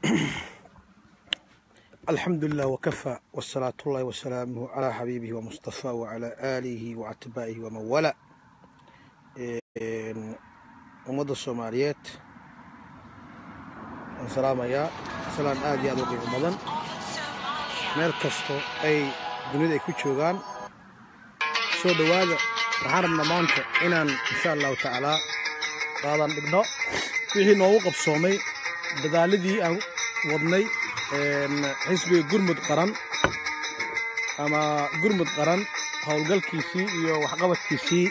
الحمد لله وكفى والصلاة الله وسلامه على حبيبه ومصطفى وعلى آله وأتباعه ومن والاه ummadda soomaaliyeed waan salaamayaa salaan aad iyo aad u qiimo badan meel kasto ay dunida ay ku joogaan soo dhowaada waxaan rabnaa maanta inaan insha allahu tacaalaa qaadan dhigno wixii noogu qabsoomay dadaaladii aan wadnay xisbiga gurmud qaran ama gurmud qaran howlgalkiisii iyo waxqabadkiisii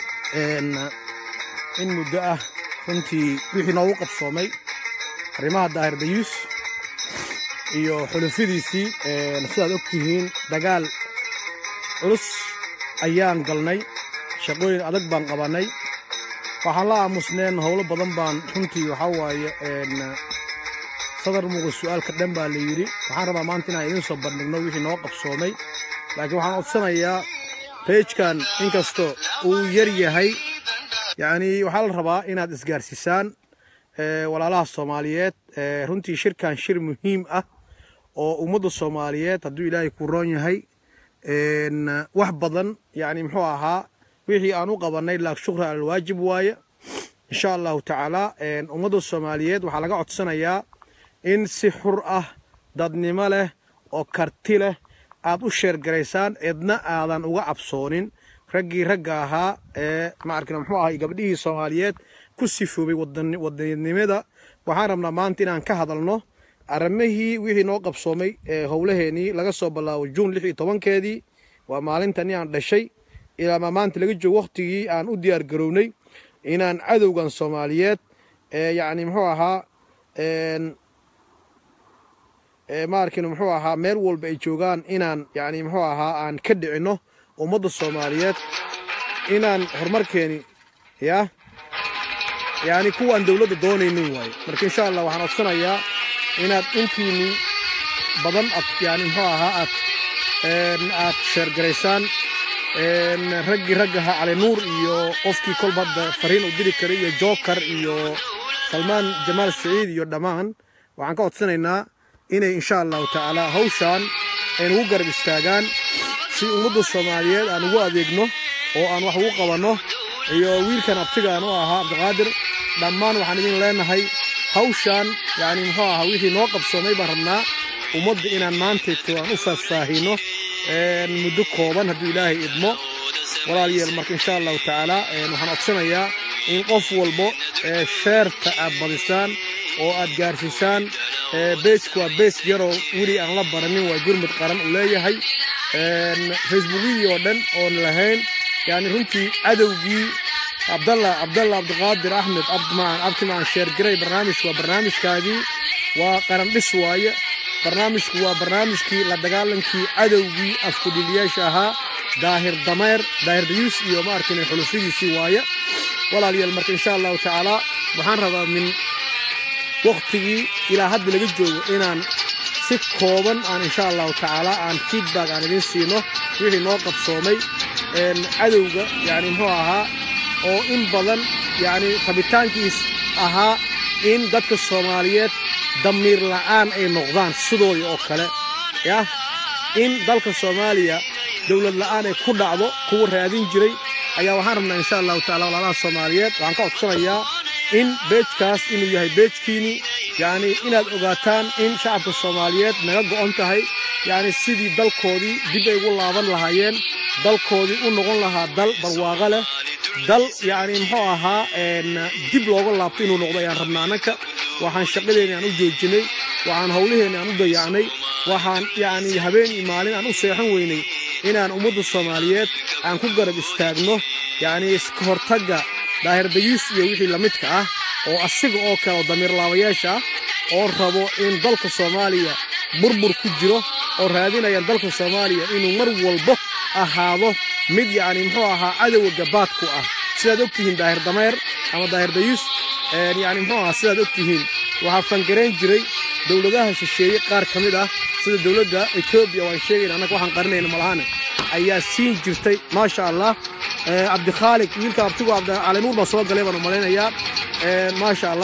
in muddo ah runtii wixii noogu qabsoomay arrimaha daahir dayuus iyo xulufadiisii sidaad og tihiin dagaal culus ayaan galnay shaqooyin adag baan qabannay waxaan la aamusneen howlo badan baan runtii waxaa waaye sadar muuqa su'aalka dhan baa la yidhi waxaan rabaa maanta inaan idiin soo bandhigno wixii noo qabsoomay laakiin waxaan codsanayaa beejkan inkastoo uu yar yahay yacnii waxaa la rabaa inaad isgaarsiisaan walaalaha soomaaliyeed runtii shirkan shir muhiim ah oo ummadda soomaaliyeed hadduu ilaahay ku roon yahay wax badan yacni muxuu ahaa wixii aan u qabannay laak shukra alalwaajib waaye insha allahu tacaalaa ummadda soomaaliyeed waxaa laga codsanayaa in si xur ah dadnimo leh oo karti leh aad u sheergaraysaan cidna aadan uga cabsoonin raggii ragga ahaa ee maarkina muxuu ahay gabdhihii soomaaliyeed ku sifoobay wadanimada waxaan rabnaa maanta inaan ka hadalno arrimihii wixii noo qabsoomay ee howlaheenii laga soo bilaabo juun lix iyo tobankeedii waa maalintani aan dhashay ilaa maanta laga joogo wakhtigii aan u diyaar garownay inaan cadowgan soomaaliyeed ee yacni muxuu ahaa maarkina muxuu ahaa meel walba ay joogaan inaan yacni muxuu ahaa aan ka dhicinno ummadda soomaaliyeed inaan horumarkeeni ya yacni kuwaan dowladda doonaynin waaye marka insha allah waxaan codsanayaa inaad intiini badan ad yani muxuu ahaa aad aad sheergaraysaan raggii raggaha cali nuur iyo qofkii kolba hadda fariin u diri karay iyo jookar iyo salmaan jamaal saciid iyo dhammaan waxaan ka codsanaynaa inay insha allahu tacaala hawshaan ay nagu garab istaagaan si ummadda soomaaliyeed aan ugu adeegno oo aan wax ugu qabanno iyo wiilkan abtigaan u ahaa cabdiqaadir dhammaan waxaan idin leenahay hawshaan yacni muxuu ahaa wixii noo qabsoomay baan rabnaa ummadda inaan maantayto aan u faahfaahinno muddo kooban hadduu ilaahay idmo walaalyeel marka insha allahu tacaala waxaan codsanayaa in qof walbo sheerta aad badisaan oo aad gaarsiisaan beejku waa beej yaroo weli aan la baranin waa gurmud qaran uu leeyahay facebookyadii oo dhan oon lahayn yani runtii cadowgii abdalla abdalla cabdiqaadir axmed abdimacaan abtimacaan sheergaray barnaamijku waa barnaamijkaadii waa qaran dhis waaye barnaamijku waa barnaamijkii la dagaalankii cadowgii afkudhiliyaasha ahaa daahir dameer daahir dayuus iyo maarkin xulufadiisii waaye walaalyaal marka insha allahu tacaala waxaan rabaa min waktigii ilaa hadda laga joogo inaan si kooban aan insha allahu tacaala aan feedback aan idiin siino wixii noo qabsoomay cadowga yani muxuu ahaa oo in badan yani rabitaankiis ahaa in dadka soomaaliyeed damiir la'aan ay noqdaan sidoodii oo kale yah in dalka soomaaliya dowlad la'aan ay ku dhacdo kuwa raadin jiray ayaa waxaan rabnaa insha allahu tacala walaalaha soomaaliyeed waxaan ka codsanayaa in beejkaas inuu yahay beejkiini yacni inaad ogaataan in shacabka soomaaliyeed naga go'on tahay yacni sidii dalkoodii dib ay ugu laaban lahaayeen dalkoodii u noqon lahaa dal barwaaqo leh dal yacni muxuu ahaa dib looga laabto inuu noqdo ayaan rabnaa annaka waxaan shaqadeenni aan u joojinay waxaan howlaheenni aan u dayacnay waxaan yacni habeen iyo maalin aan u seexan weynay inaan ummadda soomaaliyeed aan ku garab istaagno yacni iska hortagga daahir dayuus iyo wixii lamidka ah oo asiga oo kale oo damiir laabayaasha ah oo rabo in dalka soomaaliya burbur ku jiro oo raadinayaan dalka soomaaliya inuu mar walbo ahaado mid yacni muxuu ahaa cadowga gabaadku ah sidaad og tihiin daahir dameer ama daahir dayuus yacni muxuu ahaa sidaad og tihiin waxaa fangarayn jiray dowladaha shisheeye qaar ka mid ah sida dowladda etoobiya waan sheegayna annaga waxaan qarinayna malahane ayaa siin jirtay maasha allah cabdikhaaliq wiilka abtigu calinuur baa soo galay baan u malaynayaa maasha allah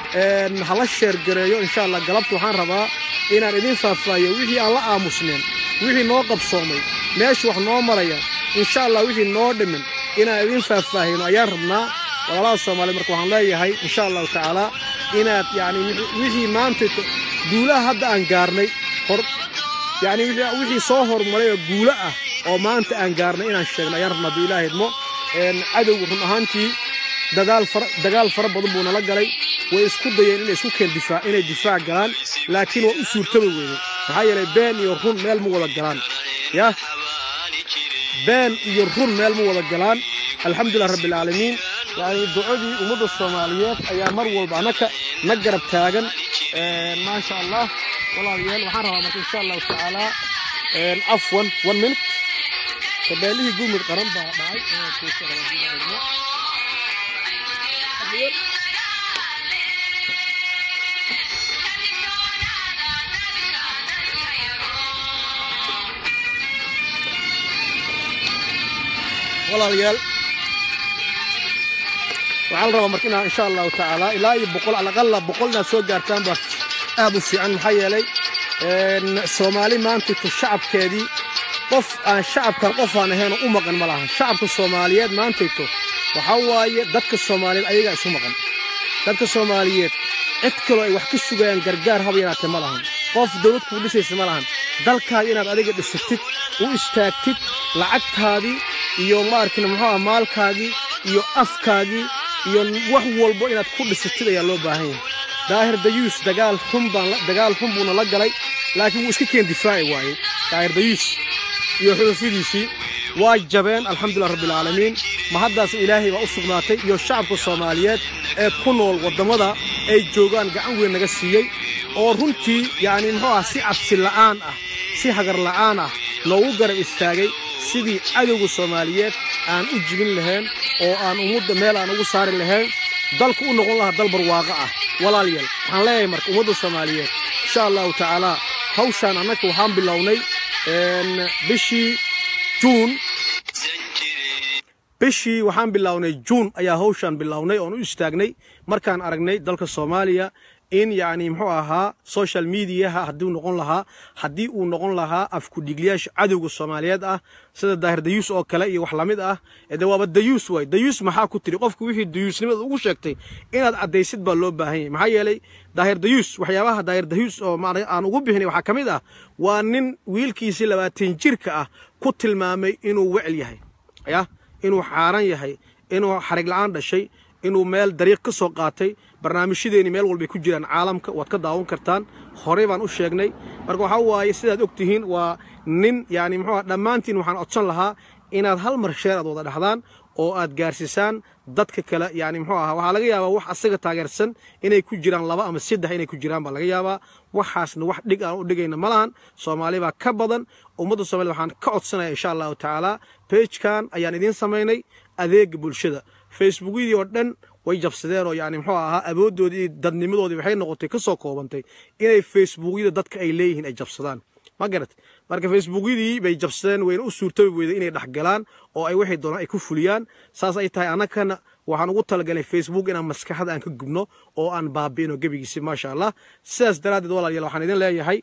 hala sheergareeyo insha allah galabta waxaan rabaa inaan idin faahfaahiyo wixii aan la aamusneen wixii noo qabsoomay meesha wax noo maraya insha allah wixii noo dhimin inaan idin faahfaahino ayaan rabnaa walaalaha soomaaliyed marka waxaan leeyahay insha allahu tacaala inaad yani wixii maanta guulaha hadda aan gaarnay hor yani wixii soo horumaray oo guulo ah oo maanta aan gaarnay inaan sheegno ayaan rabnaa hadduu ilaaha idmo cadowga run ahaantii dagaal fara badan buu nala galay way isku dayeen inay isku keen difaac inay difaac galaan laakiin waa u suurtaba weynay maxaa yeelay been iyo run meel ma wada galaan yah been iyo run meel ma wada galaan alxamdulilah rabbialcaalamiin yani ducadii ummadda soomaaliyeed ayaa mar walba anaka na garab taagan maasha allah walaalayaal waxaan rabaa marka insha allahu tacaala afwan one minute kabeelihii gumud qaran baa dhacay walaalayaal waxaa la rabaa marka inaa insha allahu tacaala ilaa iyo boqol alaqala boqol inaad soo gaartaan baa aad u fiican maxaa yeelay soomaali maantayto shacabkeedii qof aan shacabkan qof aan ahaynoo u maqan ma lahan shacabka soomaaliyeed maantayto waxaa waaye dadka soomaaliyeed ayagaa isu maqan dadka soomaaliyeed cid kaloo ay wax ka sugayaan gargaar haba yaraatee ma lahan qof dawlad kuu dhisaysa ma lahan dalkaaga inaad adiga dhisatid u istaagtid lacagtaadii iyo maarkina muxuu ah maalkaagii iyo afkaagii iyo wax walbo inaad ku dhisatid ayaa loo baahan yahay daahir dayuus dagaal xun baan dagaal xun buuna la galay laakiin wuu iska keen difaaci waayey daahir dayuus iyo xulufadiisii waa jabeen alxamdulilah rabbialcaalamiin ma haddaas ilaahay baa u sugnaatay iyo shacabka soomaaliyeed ee ku nool waddammada ay joogaan gacan weyn naga siiyey oo runtii yacni muxuu ah si cabsi la'aan ah si hagar la'aan ah noogu garab istaagay sidii cadowga soomaaliyeed aan u jibin lahayn oo aan ummadda meel aan ugu saari lahayn dalku u noqon lahaa dal barwaaqo ah walaalyaal waxaan leeyahay marka ummadda soomaaliyeed insha allahu tacaalaa hawshaan annaka waxaan bilownay bishii juun bishii waxaan bilownay juun ayaa hawshaan bilownay oon u istaagnay markaan aragnay dalka soomaaliya in yacni muxuu ahaa social mediaha hadduu noqon lahaa haddii uu noqon lahaa afkudhigliyaasha cadowga soomaaliyeed ah sida daahir dayuus oo kale iyo wax lamid ah de waaba dayuus waay dayuus maxaa ku tiri qofku wixii dayuusnimada ugu sheegtay inaad caddaysid baa loo baahan yahay maxaa yeelay daahir dayuus waxyaabaha daahir dayuus oo aan ugu bixinay waxaa ka mid ah waa nin wiilkiisii labaatan jirka ah ku tilmaamay inuu wecel yahay yah inuu xaaran yahay inuu xarig la'aan dhashay inuu meel dariiq ka soo qaatay barnaamijyadeeni meel walbay ku jiraan caalamka waad ka daawan kartaan horey baan u sheegnay marka waxaa waaye sidaad og tihiin waa nin yani muxuu dhammaantiin waxaan codsan lahaa inaad hal mar sheer aad wada dhaxdaan oo aad gaarsiisaan dadka kale yani muxuu ahaa waxaa laga yaabaa wax asaga taageersan inay ku jiraan laba ama saddex inay ku jiraan baa laga yaabaa waxaasna wax dhig aan u dhigayna ma lahan soomaali baa ka badan ummadda soomaaliyed waxaan ka codsanaya insha allahu tacaala beejkan ayaan idiin samaynay adeega bulshada facebookyadii oo dhan way jabsadeen oo yani muxuu ahaa awooddoodii iyo dadnimadoodii waxay noqotay ka soo koobantay inay facebookyada dadka ay leeyihiin ay jabsadaan ma garat marka facebookyadii bay jabsadeen wayna u suurtabi weyday inay dhexgalaan oo ay waxay doonaan ay ku fuliyaan saas ay tahay annagana waxaan ugu talagalay facebook inaan maskaxda aan ka gubno oo aan baabi'ino gebigiisi maasha allah sidaas daraaddeed walaalayaal waxaan idin leeyahay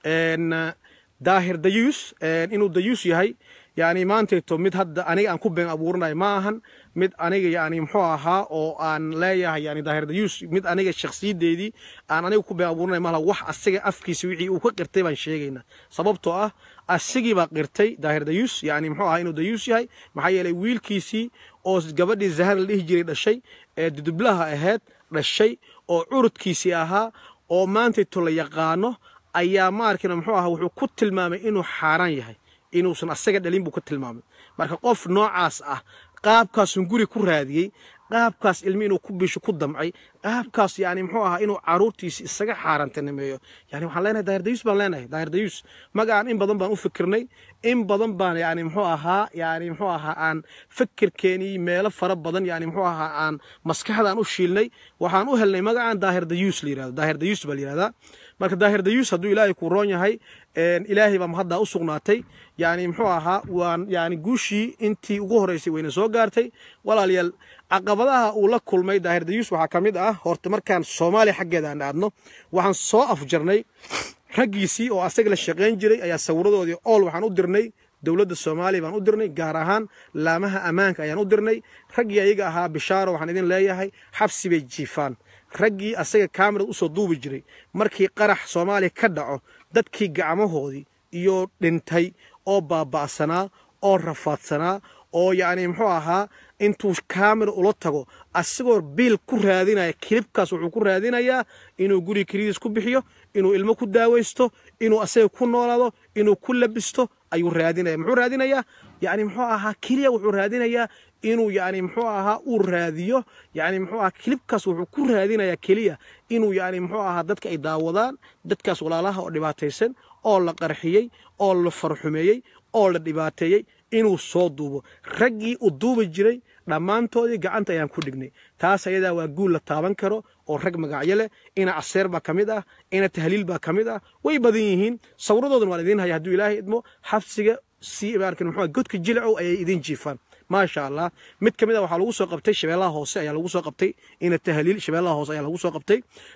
daahir dayuus inuu dayuus yahay yani maantayto mid hadda aniga aan ku been abuuranayo ma ahan mid aniga yani muxuu ahaa oo aan leeyahay yani daahir dayuus mid aniga shakhsiyadeedii aan aniga ku been abuuranayo malaha wax asaga afkiisa wixii uu ka qirtay baan sheegaynaa sababtoo ah asigii baa qirtay daahir dayuus yani muxuu ahaa inuu dayuus yahay maxaa yeelay wiilkiisii oo gabadhii zahar la dhihi jiray dhashay ee dudublaha ahayd dhashay oo curudkiisii ahaa oo maantayto la yaqaano ayaa maarkina muxuu ahaa wuxuu ku tilmaamay inuu xaaraan yahay inuusan asaga dhalin buu ka tilmaamay marka qof noocaas ah qaabkaasun guri ku raadiyey qaabkaas ilmi inuu ku bisho ku damcay qaabkaas yani muxuu ahaa inuu caruurtiisi isaga xaarantanimeeyo yani waxaan leenahay daahir dayuus baan leenahay daahir dayuus magacaan in badan baan u fikirnay in badan baan yani muxuu ahaa yani muxuu ahaa aan fikirkeenii meelo fara badan yani muxuu ahaa aan maskaxdaan u shiilnay waxaan u helnay magacaan daahir dayuus la yirahdo daahir dayuus baa la yirahdaa marka daahir dayuus hadduu ilaahay ku roon yahay ilaahay baa mahaddaa u sugnaatay yani muxuu ahaa waan yani guushii intii ugu horeysay wayna soo gaartay walaalayaal caqabadaha uu la kulmay daahir dayuus waxaa ka mid ah horta markaan soomaaliya xaggeeda aan aadno waxaan soo afjarnay raggiisii oo asaga la shaqayn jiray ayaa sawiradoodii ool waxaan u dirnay dowladda soomaaliya baan u dirnay gaar ahaan laamaha ammaanka ayaan u dirnay raggii ayaga ahaa bishaaro waxaan idin leeyahay xabsi bay jiifaan raggii asaga kamerad usoo duubi jiray markii qarax soomaaliya ka dhaco dadkii gacmahoodii iyo dhintay oo baaba'sanaa oo rafaadsanaa oo yacni muxuu ahaa intuu kamera ula tago asagoo biil ku raadinaya kilibkaas wuxuu ku raadinayaa inuu guri kelidiis ku bixiyo inuu ilmo ku daawaysto inuu asaga ku noolaado inuu ku labisto ayuu raadinaya muxuu raadinayaa yani muxuu ahaa keliya wuxuu raadinayaa inuu yani muxuu ahaa uu raadiyo yani muxuu ahaa kilibkaas wuxuu ku raadinayaa keliya inuu yani muxuu ahaa dadka ay daawadaan dadkaas walaalaha oo dhibaataysan oo la qarxiyey oo la farxumeeyey oo la dhibaateeyey inuu soo duubo raggii u duubi jiray dhammaantoodii gacanta ayaan ku dhignay taas ayadaa waa guul la taaban karo oo rag magacyo leh ina caseer baa ka mid ah ina tahliil baa ka mid ah way badan yihiin sawradoodan waan idiin haya hadduu ilaahay idmo xabsiga si markan muxuu godka jilcow ayay idiin jiifaan maasha allah mid ka mid a waxaa lagu soo qabtay shabeellaha hoose ayaa lagu soo qabtay ina tahliil shabeellaha hoose ayaa lagu soo qabtay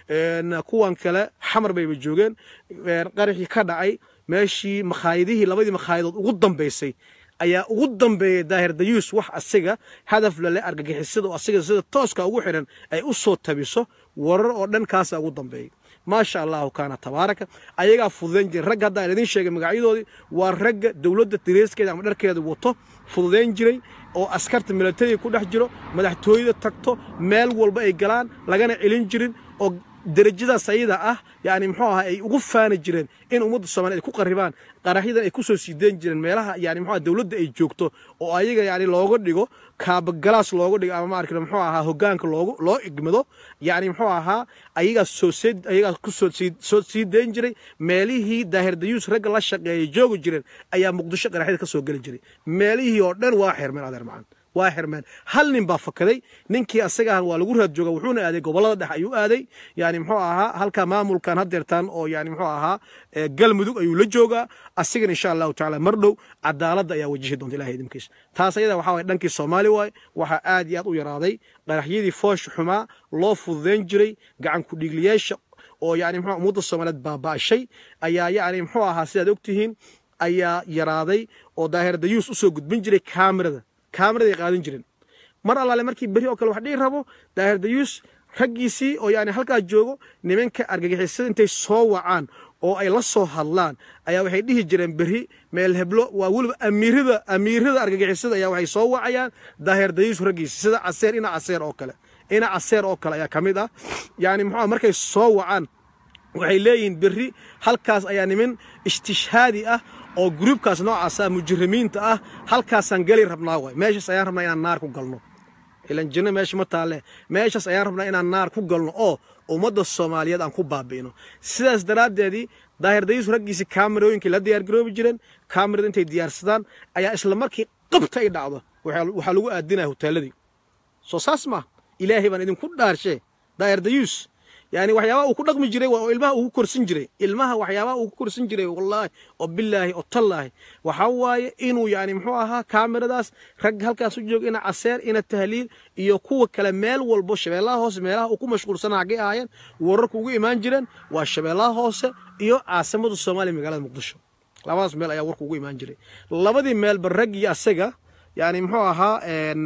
kuwan kale xamar bayba joogeen qaraxii ka dhacay meeshii makhaayadihii labadii makhaayadood ugu dambaysay ayaa ugu dambeeyey daahir dayuus wax asiga hadaf lale argagixisada oo asiga sida tooska ugu xidhan ay u soo tabiso warar oo dhan kaasa ugu dambeeyey maasha allahu kaana tabaaraka ayagaa fududayn jiray ragga haddaan idiin sheegay magacyadoodii waa ragga dowladda dareeskeeda ama dharkeeda wato fududayn jiray oo askarta milatariga ku dhex jiro madaxtooyada tagto meel walba ay galaan lagana celin jirin oo derajadaas ayada ah yani muxuu ahaa ay ugu faani jireen in ummadda soomaliya ay ku qarribaan qaraxyadan ay ku soo siideyn jireen meelaha yani muxuu dowladda ay joogto oo ayaga yani looga dhigo kaabagalaas looga dhigo ama maarkii muxuu ahaa hoggaanka loogu loo igmado yani muxuu ahaa ayagaa soo see ayagaa ku soo sii soo sii deyn jiray meelihii daahir dayuus ragga la shaqeeyay joogi jireen ayaa muqdisho qaraxyada ka soo geli jiray meelihii oo dhan waa xirmeen adeer macaan waa xirmeen hal nin baa fakaday ninkii asaga ah waa lagu raad jooga wuxuuna aaday gobolada dhex ayuu aaday yani muxuu ahaa halka maamulkan hadeertaan oo yani muxuu ahaa galmudug ayuu la joogaa asigana insha allahu tacaala mar dhow cadaaladda ayaa wajihi doonta ilahay idinkiisa taas ayada waxaa waye dhankii soomaali waaye waxaa aad iyo aad u yaraaday qaraxyadii foosh xumaa loo fududayn jiray gacan ku-dhiigliyaasha oo yani muxuu ummadda soomaaliyeed baaba'ashay ayaa yani muxuu ahaa sidaad ogtihiin ayaa yaraaday oo daahir dayuus usoo gudbin jiray kaamirada kaamiraday qaadan jireen mar allaale markii beri oo kale wax dhihi rabo daahir dayuus raggiisii oo yani halkaa joogo nimanka argagixisada intay soo wacaan oo ay la soo hadlaan ayaa waxay dhihi jireen beri meel heblo waa weliba amiirada amiirada argagixisada ayaa waxay soo wacayaan daahir dayuus raggiisi sida caseer ina caseer oo kale ina caseer oo kale ayaa ka mid ah yani muxuu markay soo wacaan waxay leeyihiin beri halkaas ayaa niman istishhaadi ah oo gruubkaas noocaasa mujrimiinta ah halkaasaan geli rabnaa waay meeshaas ayaan rabnaa inaan naar ku galno ilan jinno meesha ma taalle meeshaas ayaan rabnaa inaan naar ku galno oo ummadda soomaaliyeed aan ku baabi'ino sidaas daraaddeedii daahir dayuus raggiisii kaamirooyinkii la diyaargaroobi jireen kaamirada intay diyaarsadaan ayaa isla markii qabta ay dhacdo waxaa lagu aadinaya hoteeladii soo saas maa ilaahay baan idinku dhaarshe daahir dayuus yani waxyaabaha uu ku dhaqmi jiray waa oo ilmaha uu ku korsin jiray ilmaha waxyaabaha uu ku korsin jiray wallaahi oo bilaahi oo tallaahi waxaa waaye inuu yani muxuu ahaa kaamiradaas rag halkaas u jooga ina caseer ina tahliil iyo kuwa kale meel walbo shabeellaha hoose meelaha uu ku mashquulsanaa xaggay ahaayeen wararku ugu imaan jireen waa shabeellaha hoose iyo caasimada soomaaliya magaalada muqdisho labadaas meel ayaa warku ugu imaan jiray labadii meelba raggii asaga yani muxuu ahaa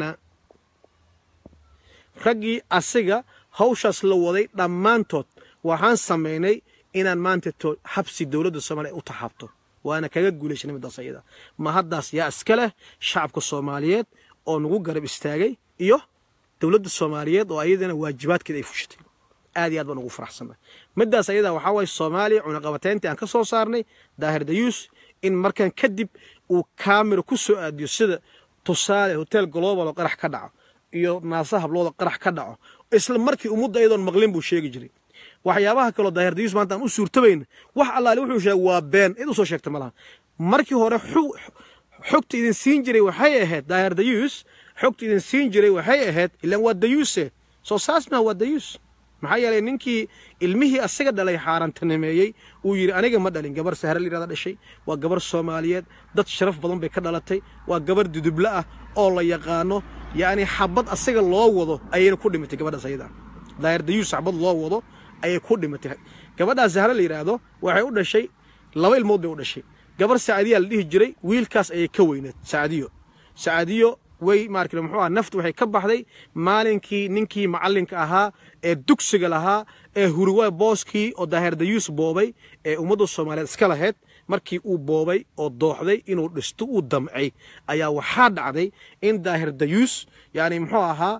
raggii asiga hawshaas la waday dhammaantood waxaan samaynay inaan maanta xabsi dowladda soomaaliya u taxaabto waana kaga guulaysanay middaas ayada ma haddaas yaa iska leh shacabka soomaaliyeed oo nagu garab istaagay iyo dowladda soomaaliyeed oo ayadana waajibaadkeeda ay fushatay aad iyo aad baan ugu faraxsannahay middaas ayada waxaa waaye soomaaliya cunaqabateyntii aan ka soo saarnay daahir dayuus in markan kadib uu kaamira ku soo aadiyo sida tusaale hotel global oo qarax ka dhaco iyo naasa hablooda qarax ka dhaco isla markii ummadda iyadoon maqlin buu sheegi jiray waxyaabaha kaloo daahir dayuus maanta aan u suurtabayna wax allaale wuxuu sheegay waa been cid usoo sheegta malaha markii hore xogta idin siin jiray waxay ahayd daahir dayuus xogta idin siin jiray waxay ahayd ilaan waa dayuuse soo saas maa waa dayuus maxaa yeelay ninkii ilmihii asaga dhalay xaarantanimeeyey uu yidhi aniga ma dhalin gabar sahre layidhahda dhashay waa gabar soomaaliyeed dad sharaf badan bay ka dhalatay waa gabar dudubla ah oo la yaqaano yacni xabad asaga loo wado ayayna ku dhimatay gabadhaas ayada daahir dayuus xabad loo wado ayay ku dhimatay gabadhaas sahre la yidhaahdo waxay u dhashay laba ilmood bay u dhashay gabar saacadiyaa la dhihi jiray wiilkaas ayay ka weyneed saacadiyo saacadiyo way maarkale muxuu aha naftu waxay ka baxday maalinkii ninkii macallinka ahaa ee dugsiga lahaa ee huriwa booskii oo daahir dayuus boobay ee ummadda soomaaliyeed iska lahayd markii uu boobay oo dooxday inuu dhisto uu damcay ayaa waxaa dhacday in daahir dayuus yani muxuu ahaa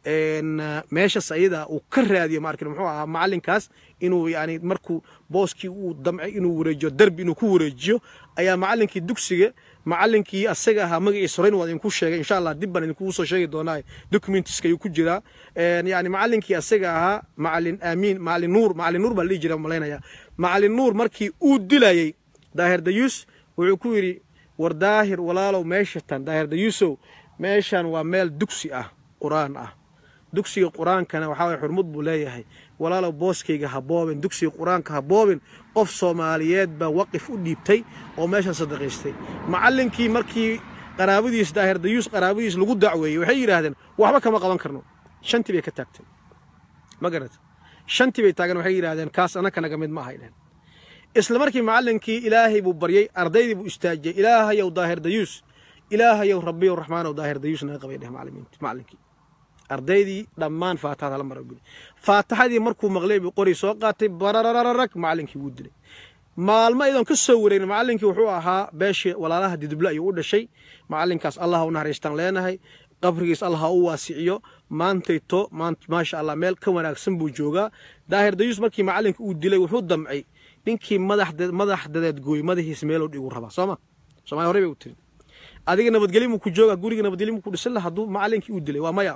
meeshaas ayada uu ka raadiyo maarkale muxuu ahaa macallinkaas inuu yani markuu booskii uu damcay inuu wareejiyo derbi inuu ku wareejiyo ayaa macallinkii dugsiga macallinkii asaga ahaa magaciisa horeyn waa idinku sheegay insha allah dib baan idinkugu soo sheegi doonaa documentiska ayuu ku jiraa yani macallinkii asaga ahaa macallin aamiin macallin nuur macallin nuur baa la dhihi jira malaynaya macallin nuur markii uu dilayey daahir dayuus wuxuu ku yidhi war daahir walaalow meesha tan daahir dayuusow meeshan waa meel dugsi ah qur-aan ah dugsiga qur-aankana waxaa waye xurmud buu leeyahay walaalow booskayga ha boobin dugsiga qur-aanka ha boobin qof soomaaliyeed baa waqif u dhiibtay oo meeshan sadaqaystay macallinkii markii qaraabadiis daahir dayuus qaraabadiis lagu dacweeyey waxay yidhaahdeen waxba kama qaban karno shantii bay ka taagtay ma garata shantii bay taagan waxay yidhaahdeen kaas anaka naga mid ma ahaydheen isla markii macallinkii ilaahay buu baryey ardaydii buu istaajiyey ilaahayow daahir dayuus ilaahayow rabbiyow raxmaanow daahir dayuus naga qabay dheh macallinkii ardaydii dhammaan faataxada la maraguli faataxadii markuu maqlay buu qori soo qaatay bararararag macallinkii wuu dilay maalmo iyadoon ka soo wareegin macallinkii wuxuu ahaa beeshii walaalaha diduble ayuu u dhashay macallinkaas allah u naxariistaan leenahay qabrigiis allah ha u waasiciyo maantayto maasha allah meel ka wanaagsan buu joogaa daahir dayuus markii macallinka uu dilay wuxuu damcay ninkii madax dadeed gooy madaxiis meeloo dhiguu rabaa sooma somalia horey bay u tiri adiga nabadgelyo muu ku joogaa guriga nabadgelyo muu ku dhisan laha hadduu macallinkii uu dilay waa maya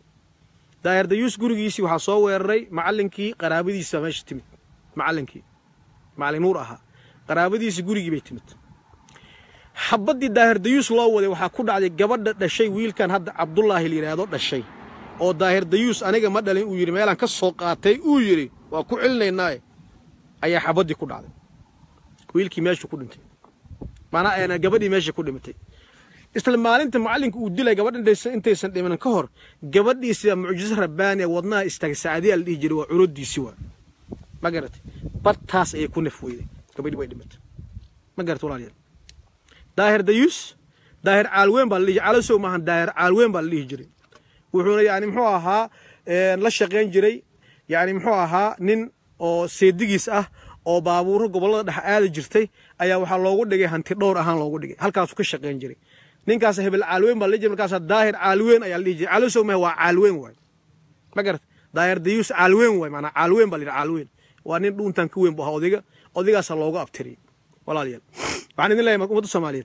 daahir dayuus gurigiisii waxaa soo weeraray macallinkii qaraabadiisa meesha timid macallinkii macallin nuur ahaa qaraabadiisii gurigii bay timid xabaddii daahir dayuus loo waday waxaa ku dhacday gabadha dhashay wiilkan hadda cabdullaahi la yidhaahdo dhashay oo daahir dayuus aniga ma dhalin uu yidhi meelaan ka soo qaatay uu yidhi waa ku celinaynaaye ayaa xabaddii ku dhacday wiilkii meeshu ku dhintay maanaa gabadhii meesha ku dhimatay isla maalinta macallinka uu dilay gabadha intaysan dhimanin ka hor gabadhiisiba mucjiso rabbaaniya wadnaha istaagay saacadiyaa la dhihi jiray waa cunudiisi waa ma garatay bartaas ayay ku naf weyday gabadhii way dhimatay ma garatay walaalayaal daahir dayuus daahir caalweyn baa la dhihi jiray calasow maahan daahir caalweyn baa la dhihi jiray wuxuuna yani muxuu ahaa la shaqayn jiray yani muxuu ahaa nin oo seedigiis ah oo baabuuro gobollada dhex aadi jirtay ayaa waxaa loogu dhigay hanti dhowr ahaan loogu dhigay halkaasuu ka shaqayn jiray ninkaas hebel caalweyn baa la dhihi jiray markaas daahir caalweyn ayaa la dhihi jiray calosow mahe waa caalweyn waay ma garat daahir dayuus caalweyn waay maanaa caalweyn baa la yidhi caalweyn waa nin dhuuntan ka weyn bu ahaa odayga odaygaasaa loogu abtiriyay walaalayaal waxaan idin leeyahay ummadda soomaaliyeed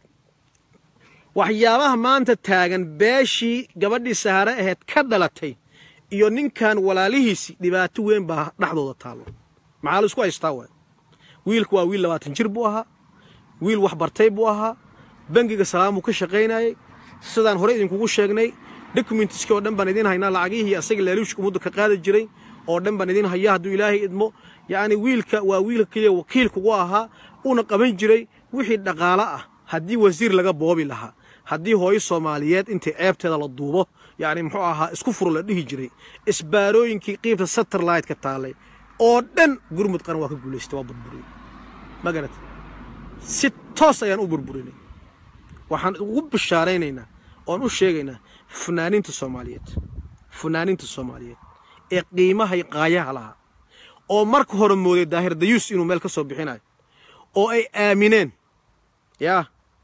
waxyaabaha maanta taagan beeshii gabadhii sahare aheyd ka dhalatay iyo ninkan walaalihiisi dhibaato weyn baa dhexdooda taallo maxaa la isku haystaa waay wiilku waa wiil labaatan jir buu ahaa wiil wax bartay buu ahaa bangiga salaamuu ka shaqaynayey sidaan horey idinkugu sheegnay dokumentiskii oo dhan baan idiin haynaa lacagihii asaga laaluushka ummadda ka qaadi jiray oo dhan baan idiin hayaa hadduu ilaahay idmo yacni wiilka waa wiilka keliya wakiilkugu ahaa uuna qaban jiray wixii dhaqaalo ah haddii wasiir laga boobi lahaa haddii hooyo soomaaliyeed intii ceebteeda la duubo yacni muxuu ahaa isku furo la dhihi jiray isbaarooyinkii qiibta satellite-ka taallay oo dhan gurmud qaran waa ka guulaystay waa burburiyey ma garatay si toos ayaan u burburinay waxaan ugu bishaaraynaynaa oon u sheegaynaa funaaniinta soomaaliyeed funaaniinta soomaaliyeed ee qiimahay qaayaha lahaa oo marka hore mooday daahir dayuus inuu meel ka soo bixinayo oo ay aamineen yaa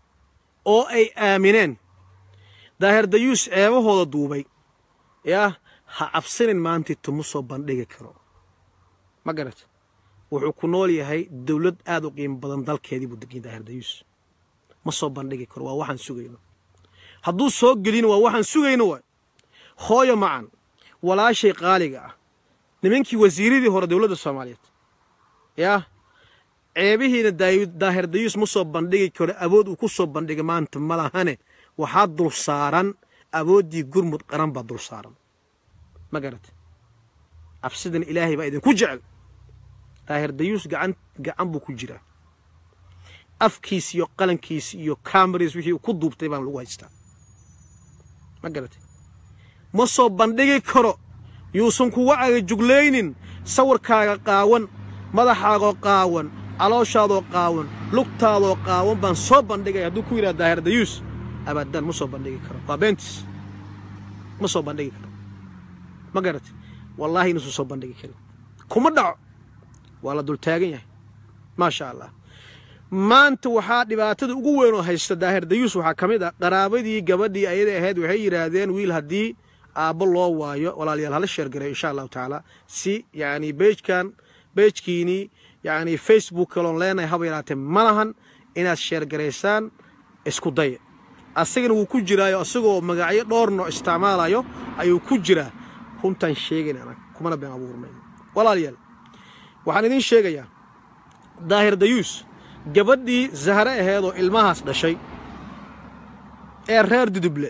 oo ay aamineen daahir dayuus ceebahooda duubay yaa ha cabsanin maantii tuma soo bandhigi karo ma garata wuxuu ku nool yahay dawlad aad u qiimo badan dalkeedii buu degay daahir dayuus ma soo bandhigi karo waa waxaan sugayno hadduu soo gelino waa waxaan sugayno waay hooyo macan walaashay qaaliga ah nimankii wasiiradii hore dowladda soomaaliyeed yaa ceebihiina daahir dayuus ma soo bandhigi karo awood uu ku soo bandhigay maanta ma lahane waxaa dul saaran awooddii gurmud qaran baa dul saaran ma garata cabsidana ilaahay baa idinku jecel daahir dayuus gacan gacan buu ku jiraa afkiis iyo qalankiis iyo cameras wixii ku duubtay baan lagu haystaa ma garatay ma soo bandhigi karo yuusan kuga agajuglaynin sawirkaaga qaawan madaxaagoo qaawan calooshaadoo qaawan lugtaadoo qaawan baan soo bandhigaya hadduu ku yidhaha daahir dayuus abadan ma soo bandhigi karo waa beentis ma soo bandhigi karo ma garatay wallaahi inuusan soo bandhigi karin kuma dhaco waa la dultaagan yahay maasha allah maanta waxaa dhibaatada ugu weyn oo haysta daahir dayuus waxaa ka mid ah qaraabadii gabadhii ayada ahayd waxay yidhaahdeen wiil haddii aabbo loo waayo walaalayaal hala sheergareyo insha allahu tacaala si yacni beejkan beejkiinii yacni facebook kaloon leenahay haba yaraatee ma lahan inaad sheergaraysaan isku daya asagana wuu ku jiraayo asagoo magacyo dhowrno isticmaalayo ayuu ku jiraa runtaan sheegayn anag kumana been abuurnayn walaalayaal waxaan idiin sheegayaa daahir dayuus gabadhii zahre aheedoo ilmahaas dhashay ee reer duduble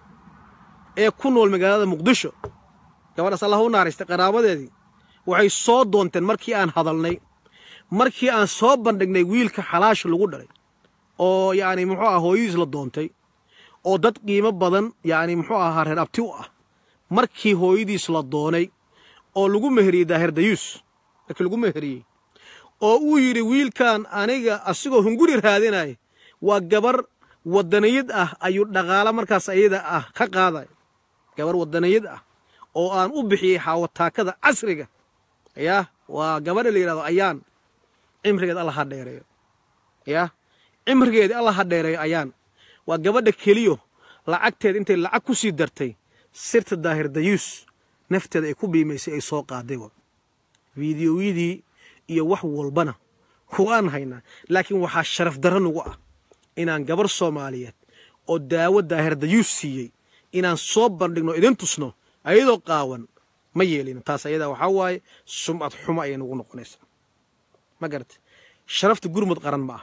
ee ku nool magaalada muqdisho gabadhaas allah u naaraystay qaraabadeedii waxay soo doonteen markii aan hadalnay markii aan soo bandhignay wiilka xalaasha lagu dhalay oo yacni muxuu aha hooyadiis la doontay oo dad qiimo badan yacni muxuu ahaa reer abti u ah markii hooyadiis la doonay oo lagu meheriyey daahir dayuus markii lagu meheriyey oo uu yidhi wiilkan aniga asigoo hunguri raadinaya waa gabar waddaniyad ah ayuu dhaqaalo markaas ayada ah ka qaaday gabar waddaniyad ah oo aan u bixiyey xaawataakada casriga yah waa gabadha la yidhahdo ayaan cimrigeed alla ha dheereeyo yah cimrigeedii alla ha dheereeyo ayaan waa gabadha keliyo lacagteed intay lacag ku sii dartay sirta daahir dayuus nafteeda ay ku biimaysay ay soo qaaday wa fiidiyowyadii iyo wax walbana waan haynaa laakiin waxaa sharaf darro nugu ah inaan gabar soomaaliyeed oo daawo daahir dayuus siiyey inaan soo bandhigno idin tusno ayadoo qaawan ma yeelino taas ayadaa waxaa waaye sumcad xumo ayay nagu noqonaysaa ma garata sharafta gurmud qaran ma aha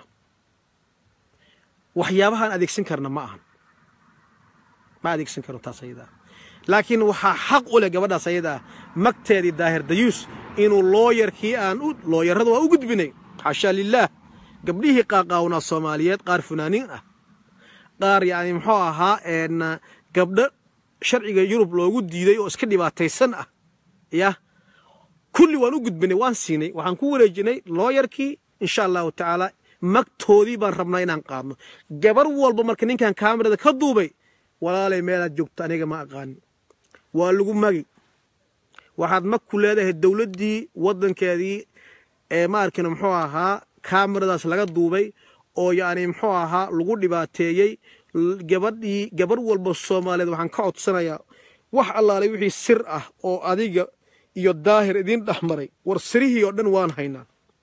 waxyaabahaan adeegsan karna ma ahan ma adeegsan karno taas ayadaa laakiin waxaa xaq u leh gabadhaas ayadaa magteedii daahir dayuus inuu looyarkii aan u looyarrada waa u gudbinay xaashaa lilaah gabdhihii qaaqaawnaa soomaaliyeed qaar funaaniin ah qaar yacni muxuu ahaa gabdho sharciga yurub loogu diiday oo iska dhibaataysan ah yah kulli waan u gudbinay waan siinay waxaan ku wareejinay looyarkii insha allahu tacaala magtoodii baan rabnaa inaan qaadno gabar walba marka ninkan kaamirada ka duubay walaalay meelaad joogto aniga ma aqaanin waa lagu magi waxaad mag ku leedahay dowladdii waddankeedii ee ma arkino muxuu ahaa kaamiradaas laga duubay oo yacni muxuu ahaa lagu dhibaateeyey gabadhii gabar walba soomaaliyeed waxaan ka codsanayaa wax allaalay wixii sir ah oo adiga iyo daahir idiin dhex maray war sirihii oo dhan waan haynaa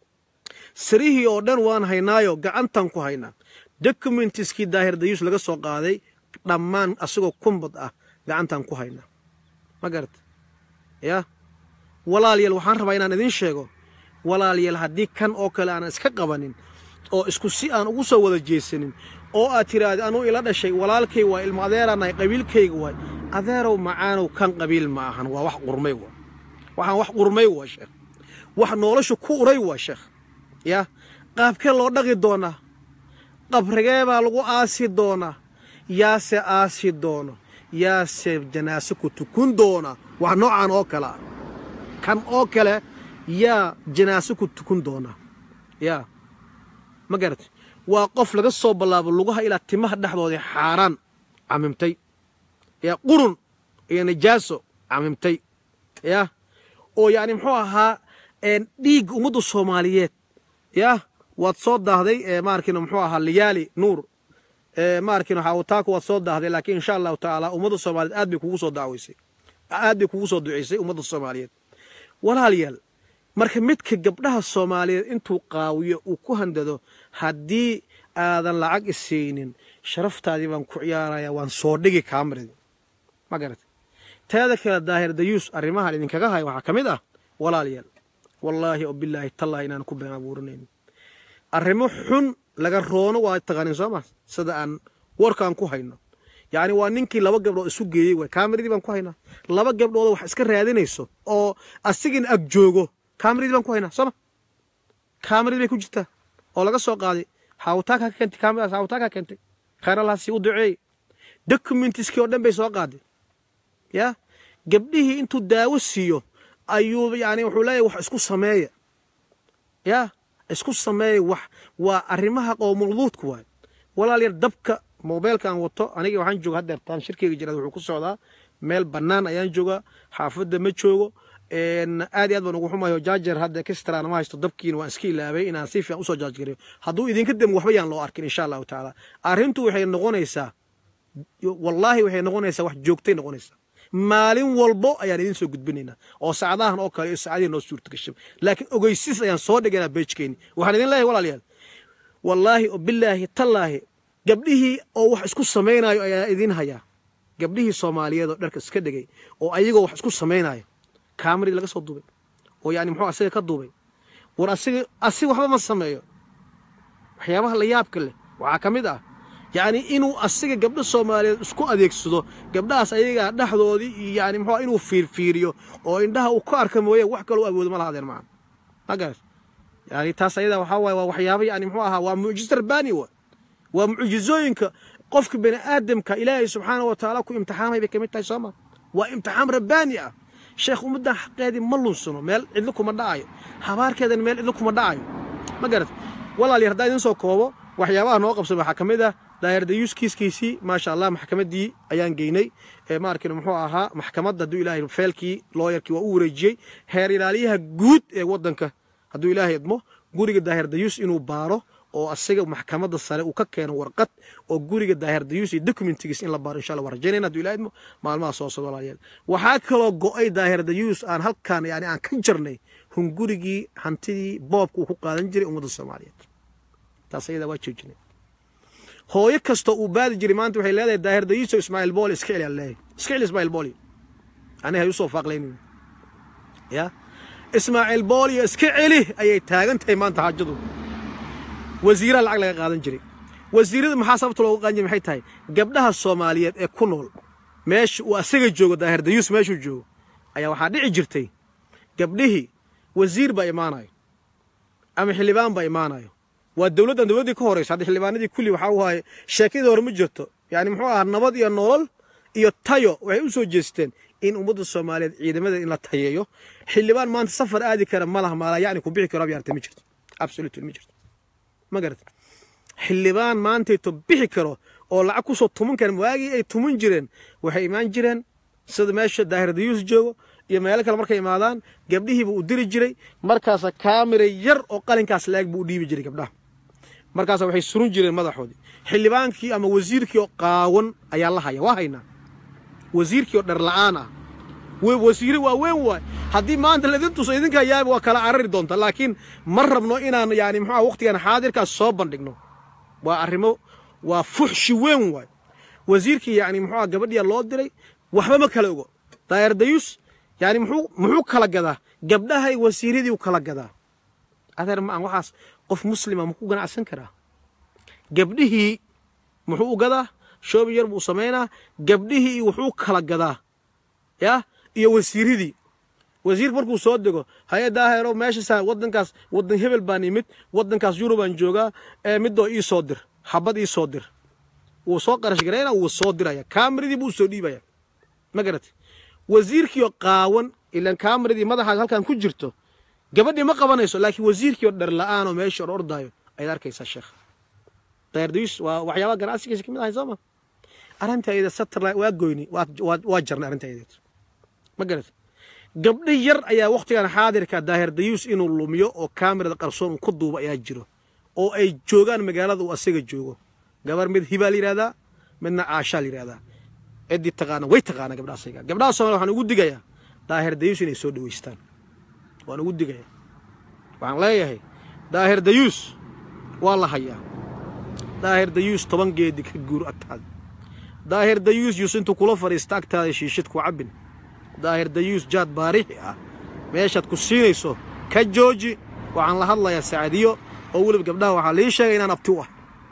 sirihii oo dhan waan haynaayo gacantan ku haynaa documentiskii daahir dayuus laga soo qaaday dhammaan asagoo kumbad ah gacantan ku haynaa ma garata yah walaalayaal waxaan rabaa inaan idiin sheego walaalayaal haddii kan oo kale aanan iska qabanin oo isku si aan ugu soo wada jeesanin oo aad tiraahda anuu ila dhashay walaalkay waa ilmo adeeraanahay qabiilkayga waay adeerow macaanow kan qabiil ma ahan waa wax qurmay waa waxaan wax qurmay waa sheekh wax nolosha ku uray waa sheekh yah qaabkee loo dhaqi doonaa qabrigee baa lagu aasi doonaa yaase aasi doono yaase janaase ku tukun doona wax noocan oo kale ah kan oo kale yaa janaase ku tukun doona yaa ma garatay waa qof laga soo ballaabo lugaha ilaa timaha dhexdoodii xaaraan camimtay yaa qurun iyo najaaso camimtay yah oo yacni muxuu ahaa dhiig ummadda soomaaliyeed yah waad soo daahday maarkino muxuu ahaa liyaali nuur maarkino xaawataaka waad soo daahday laakiin insha allahu tacaala ummadda soomaaliyeed aad bay kugu soo dacwaysay aad bay kugu soo duceysay ummadda soomaaliyeed walaalayaal marka midka gabdhaha soomaaliyeed intuu qaawiyo uu ku handado haddii aadan lacag isaynin sharaftaadii baan ku ciyaaraya waan soo dhigi kaamaradi ma garatay teeda kale daahir dayuus arrimahan idinkaga haya waxaa ka mid ah walaalayaal wallaahi oo bilaahi tallaahi inaan ku been abuuranayn arrimo xun laga roono waa taqaanin soo ma sida aan warkaan ku hayno yacni waa ninkii laba gabdhood isu geeyey waay kaamiradii baan ku haynaa laba gabdhood wax iska raadinayso oo asigin ag joogo kaamiradii baan ku haynaa sooma kaamiradii bay ku jirtaa oo laga soo qaaday xaawitaankaa ka keentay kaamiradas xaawitaankaa keentay khayr allaasi u duceeyey documentiskii oo dhan bay soo qaaday ya gabdhihii intuu daawo siiyo ayuu yani wuxuu leeyahy wax isku sameeya ya isku sameeya wax waa arrimaha qowmuluudku waay walaalyar dabka mobeylka aan wato aniga waxaan jooga haddeertaan shirkeyga jiraad wuxuu ku socdaa meel bannaan ayaan joogaa xaafadda ma joogo aad iyo aad baan ugu xumayo jaajer hadda kistraan ma haysto dabkiina waan iska ilaabay inaan si fiican usoo jaajgareeyo hadduu idinka demo waxba yaan loo arkin insha allahu tacaala arrintu waxay noqonaysaa wallaahi waxay noqonaysaa wax joogtay noqonaysaa maalin walbo ayaan idin soo gudbinaynaa oo saacadahan oo kale iyo saacadihi noo suurta gashay laakiin ogeysis ayaan soo dhigaynaa beejkeeni waxaan idin leeyahay walaalayaal wallaahi oo bilaahi tallaahi gabdhihii oo wax isku samaynayo ayaa idin hayaa gabdhihii soomaaliyeed oo dharka iska dhigay oo ayagoo wax isku samaynayo kaamarii laga soo duubay oo yani muxuu asiga ka duubay war asiga asiga waxba ma sameeyo waxyaabaha la yaabka leh waxaa ka mid ah yacni inuu asiga gabdho soomaaliyeed isku adeegsado gabdhahaas ayagaa dhexdoodii iyo yani muxuu inuu fiirfiiriyo oo indhaha uu ka arka mooye wax kaloo awoodo ma lahaadeen macana ma garat yani taas ayada waxaa waaye waa waxyaaba yani muxuu ahaa waa mucjizo rabbaani wa waa mucjizooyinka qofka bani aadamka ilaahay subxaana wa tacaala ku imtixaamay bay ka mid tahay sooma waa imtixaam rabbaani ah sheekh ummaddan xaqeedii ma lunsano meel cidlo kuma dhacayo habaarkeedan meel cidlo kuma dhacayo ma garat walaalyar haddaan idin soo koobo waxyaabaha noo qabsan waxaa ka mid ah daayar dayuus kiiskiisii maasha allah maxkamaddii ayaan geynay ma arkin muxuu ahaa maxkamadda hadduu ilaahay feelkii looyarkii waa u wareejiyey heer ilaaliyaha guud ee waddanka hadduu ilaahay idmo guriga daahir dayuus inuu baaro oo asiga maxkamadda sare uu ka keeno warqad oo guriga daahir dayuus iyo documentigiis in la baaro insha allah waan rajaynayna hadduu ilaahay idmo maalmaha soo socda walaalayaal waxaa kaloo go'ay daahir dayuus aan halkaan yani aan ka jarnay hungurigii hantidii boobka uu ku qaadan jiray ummadda soomaaliyeed taas ayadaa waa joojinay hooyo kastoo uu baadi jiray maanta waxay leedahay daahir dayiiso ismaaciil booli iska celi aan leeyahay iska celi ismaaciil booli aniga hay usoo faaqlaynin ya ismaaciil booliyo iska celi ayay taagan tahay maanta xaajadu wasiiraha lacag laga qaadan jiray wasiirada maxaa sababta looga qaadan jiray maxay tahay gabdhaha soomaaliyeed ee ku nool meesha uu asaga joogo daahir dayuus meeshuu joogo ayaa waxaa dhici jirtay gabdhihii wasiir baa imaanayo ama xildhibaan baa imaanayo waa dowladdan dowladdii ka horaysa hadda xildhibaanadii kulli waxaa u haye sheekadii hore ma jirto yani muxuu ahaa nabad iyo nolol iyo tayo waxay u soo jeesteen in ummadda soomaaliyeed ciidamada in la tayeeyo xildhibaan maanta safar aadi kara ma laha maalaa yacni ku bixi karo abyarta ma jirto absolutely ma jirto ma garata xildhibaan maantayto bixi karo oo lacag kusoo tuman kara waagii ay tuman jireen waxay imaan jireen sida meesha daahir dayuus joogo iyo meelo kale markay imaadaan gabdhihiiba u diri jiray markaasa kaamira yar oo qalinkaas la-eg buu u dhiibi jiray gabdhaha markaasa waxay surun jireen madaxoodii xildhibaankii ama wasiirkii oo qaawan ayaa la haya waa haynaa wasiirkii oo dharla'aan ah wasiire waa weyn waay haddii maanta laidin tuso idinka yaaba waa kala carari doonta laakiin ma rabno inaan yani muxuuha waqtigan xaadirkaas soo bandhigno waa arrimo waa fuxshi weyn waay wasiirkii yani muxuuha gabadhiya loo diray waxba ma kala ogo daayar dayuus yani muxuu muxuu kala gadaa gabdhahay wasiiradii u kala gadaa adeer ma aan waxaas qof muslima ma ku ganacsan karaa gabdhihii muxuu u gadaa shoobi yar buu samaynaa gabdhihii wuxuu kala gadaa ya iyo wasiiradii wasiirka markuu soo dego hay-addaa heero meeshaasa waddankaas waddan hebel baan imid waddankaas yurubaan joogaa ee midoo ii soo dir xabad ii soo dir wuu soo qarash garayna wuu soo diraya kaamiradii buu soo dhiibaya ma garatay wasiirkiioo qaawan ilaan kaamiradii madaxaas halkan ku jirto gabadhii ma qabanayso laakiin wasiirkii oo dhar la-aan oo meesha or ordaayo ayaad arkaysaa sheekh dayardayus waa waxyaabaha ganacsigiisa ka mid ahay sooma arrinta ayada satellite waa goyni waa jarnay arrinta ayadeed ma garat gabdho yar ayaa wakhtigan xaadirka daahir dayuus inuu lumiyo oo kaamirada qarsoon uu ku duubo ayaa jiro oo ay joogaan magaalada uu asaga joogo gabar mid hibaa la yidhahdaa midna caashaa la yidhahdaa ciddii taqaana way taqaana gabdhaha asaga gabdhaha soomaliya waxaan ugu digayaa daahir dayuus inay soo dhaweystaan waan ugu digayaa waxaan leeyahay daahir dayuus waa la hayaa daahir dayuus toban geedi ka guur agtaada daahir dayuus yuus intuu kula fadhiista agtaada shiishid ku cabbin daahir dayuus jaad baarixi ah meeshaad ku siinayso ka jooji waxaan la hadlayaa sacadiyo oo weliba gabdhaha waxaa lii sheegay inaan abti u ah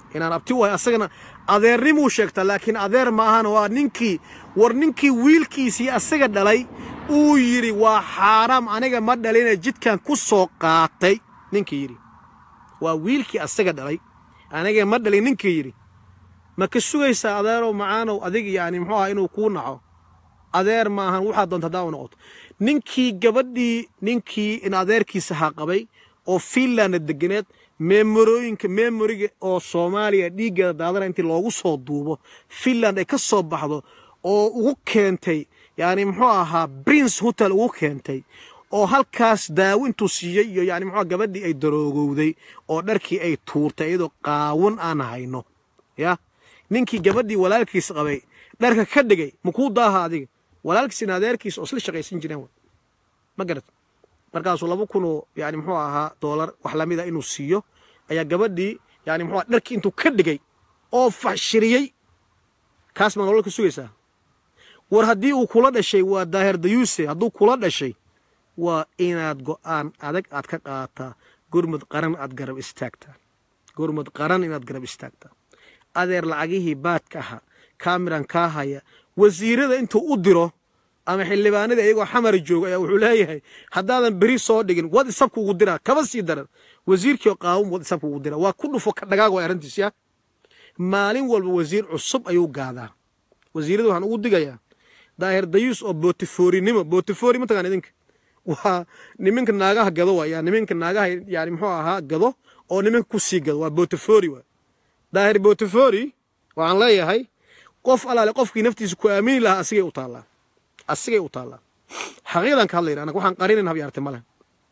inaan abti wahay asagana adeernimuu sheegtaa laakiin adeer ma ahana waa ninkii war ninkii wiilkiisii asaga dhalay uu yidhi waa xaaraam aniga ma dhaline jidkan ku soo qaatay ninkii yidhi waa wiilkii asaga dhalay aniga ma dhalin ninkii yidhi ma ka sugaysaa adeerow macaanow adig yani muxuu aha inuu kuu naco adeer ma ahan waxaa doonta haddaa u noqoto ninkii gabadhii ninkii in adeerkiisa haa qabay oo fiinlanda deganeed meemorooyinka meemoriga oo soomaaliya dhiiggeeda daadana intii loogu soo duubo fiinland ay ka soo baxdo oo ugu keentay yani muxuu ahaa prince hotel ugu keentay oo halkaas daawo intuu siiyey iyo yani muxuu gabadhii ay daroogowday oo dharkii ay tuurtay iyadoo qaawan aan hayno ya ninkii gabadhii walaalkiis qabay dharka ka dhigay makuu daaha adiga walaalkiisina adeerkiis oo isla shaqaysan jireen ma garat markaasuu laba kunoo yani muxuu ahaa doolar wax lamida inuu siiyo ayaa gabadhii yani muxuu dharkii intuu ka dhigay oo fashiriyey kaas maa nolol ka sugaysaa war haddii uu kula dhashay waa daahir dayuuse hadduu kula dhashay waa inaad go'aan adag aad ka qaataa gurmud qaran aad garab istaagtaa gurmud qaran inaad garab istaagtaa adeer lacagihii baadka ahaa kaamiran kaa haya wasiirada intuu u diro ama xildhibaanada iyagoo xamar jooga ayaa wuxuu leeyahay haddaadan beri soo dhigin wad isabka ugu diraa kaba sii daran wasiirkii qaawun wad isabka ugu diraa waa ku dhufo ka dhagaag waa arrintiis ya maalin walba wasiir cusub ayuu gaadaa wasiirada waxaan ugu digayaa daahir dayuus oo bootifoorinimo bootifoori mataqaan idinka waa niminka naagaha gado waa niminka naagaha yani muxuu ahaa gado oo niminka ku sii gado waa bootifori waa daahir bootifori waxaan leeyahay qof alaale qofkii naftiisa ku aamini lahaa asigay u taallaa asigay u taallaa xaqiiqdan ka hadlayna anaga waxaan qarinin habyaarte male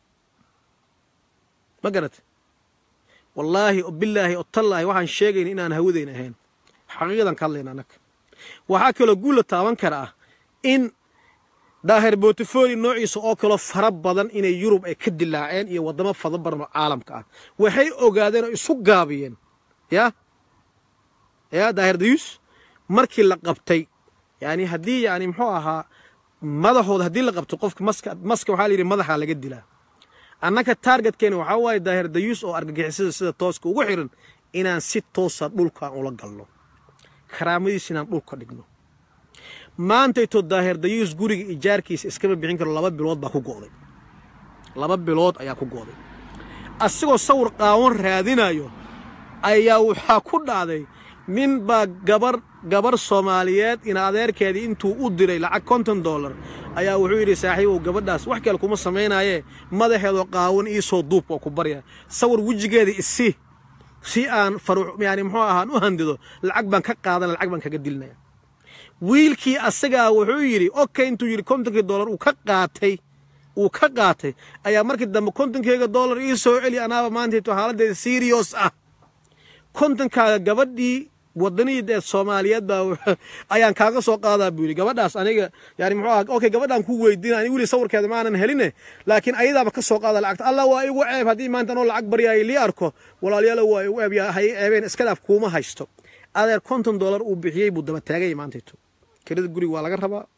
ma garate wallaahi o bilaahi o tallaahi waxaan sheegayna inaan hawadayna ahayn xaqiiqdan ka hadlayna anaga waxaa kaloo guulla taaban kara ah in daahir botifori noociisa oo kaloo fara badan inay yurub ay ka dilaaceen iyo waddamo fada badan oo caalamka ah waxay ogaadeen oo isu gaabiyeen ya ya daahir dayuus markii la qabtay yani haddii yani muxuu ahaa madaxooda haddii la qabto qofka maska maska waxaa la yidhi madaxaa laga dilaa annaka taargetkeena waxaa waaye daahir dayuus oo argagixisada sida tooska ugu xiran inaan si toosa dhulkaan ula galno karaamadiis inaan dhulka dhigno maantayto daahir dayuus guriga ijaarkiisa iskama bixin karo laba bilood baa ku go'day laba bilood ayaa ku go'day asigoo sawir qaawan raadinayo ayaa waxaa ku dhacday nin baa gabar gabar soomaaliyeed in adeerkeedii intuu u diray lacag konton dollar ayaa wuxuu yidhi saaxiibow gabadhaas wax kale kuma samaynaayee madaxeedoo qaawan iisoo duub oo ku barya sawir wejigeeda isi si aan faruux yani muxuu ahaan u handido lacag baan ka qaadana lacag baan kaga dilinaya wiilkii asagaa wuxuu yidhi okay intuu yidhi kontonkii dollar uu ka qaatay uu ka qaatay ayaa markii dambe kontonkeyga dollar ii soo celi anaaba maantayto xaaladdeeda serious ah kontonkaaga gabadhii wadaniid ee soomaaliyeed baa ayaan kaaga soo qaadaa buu yidhi gabadhaas aniga yani muxuu aha okay gabadhaan ku weydiina ani weli sawirkeeda maanan heline laakiin ayadaaba ka soo qaada lacagta allah waa igu ceeb haddii maanta anoo lacag baryaayo lii arko walaalayaalo waa igu ceeb yaa hay ceebeen iska dhaaf kuuma haysto adeer konton dollar uu bixiyey buu daba taagay maantayto kirada guriga waa laga rabaa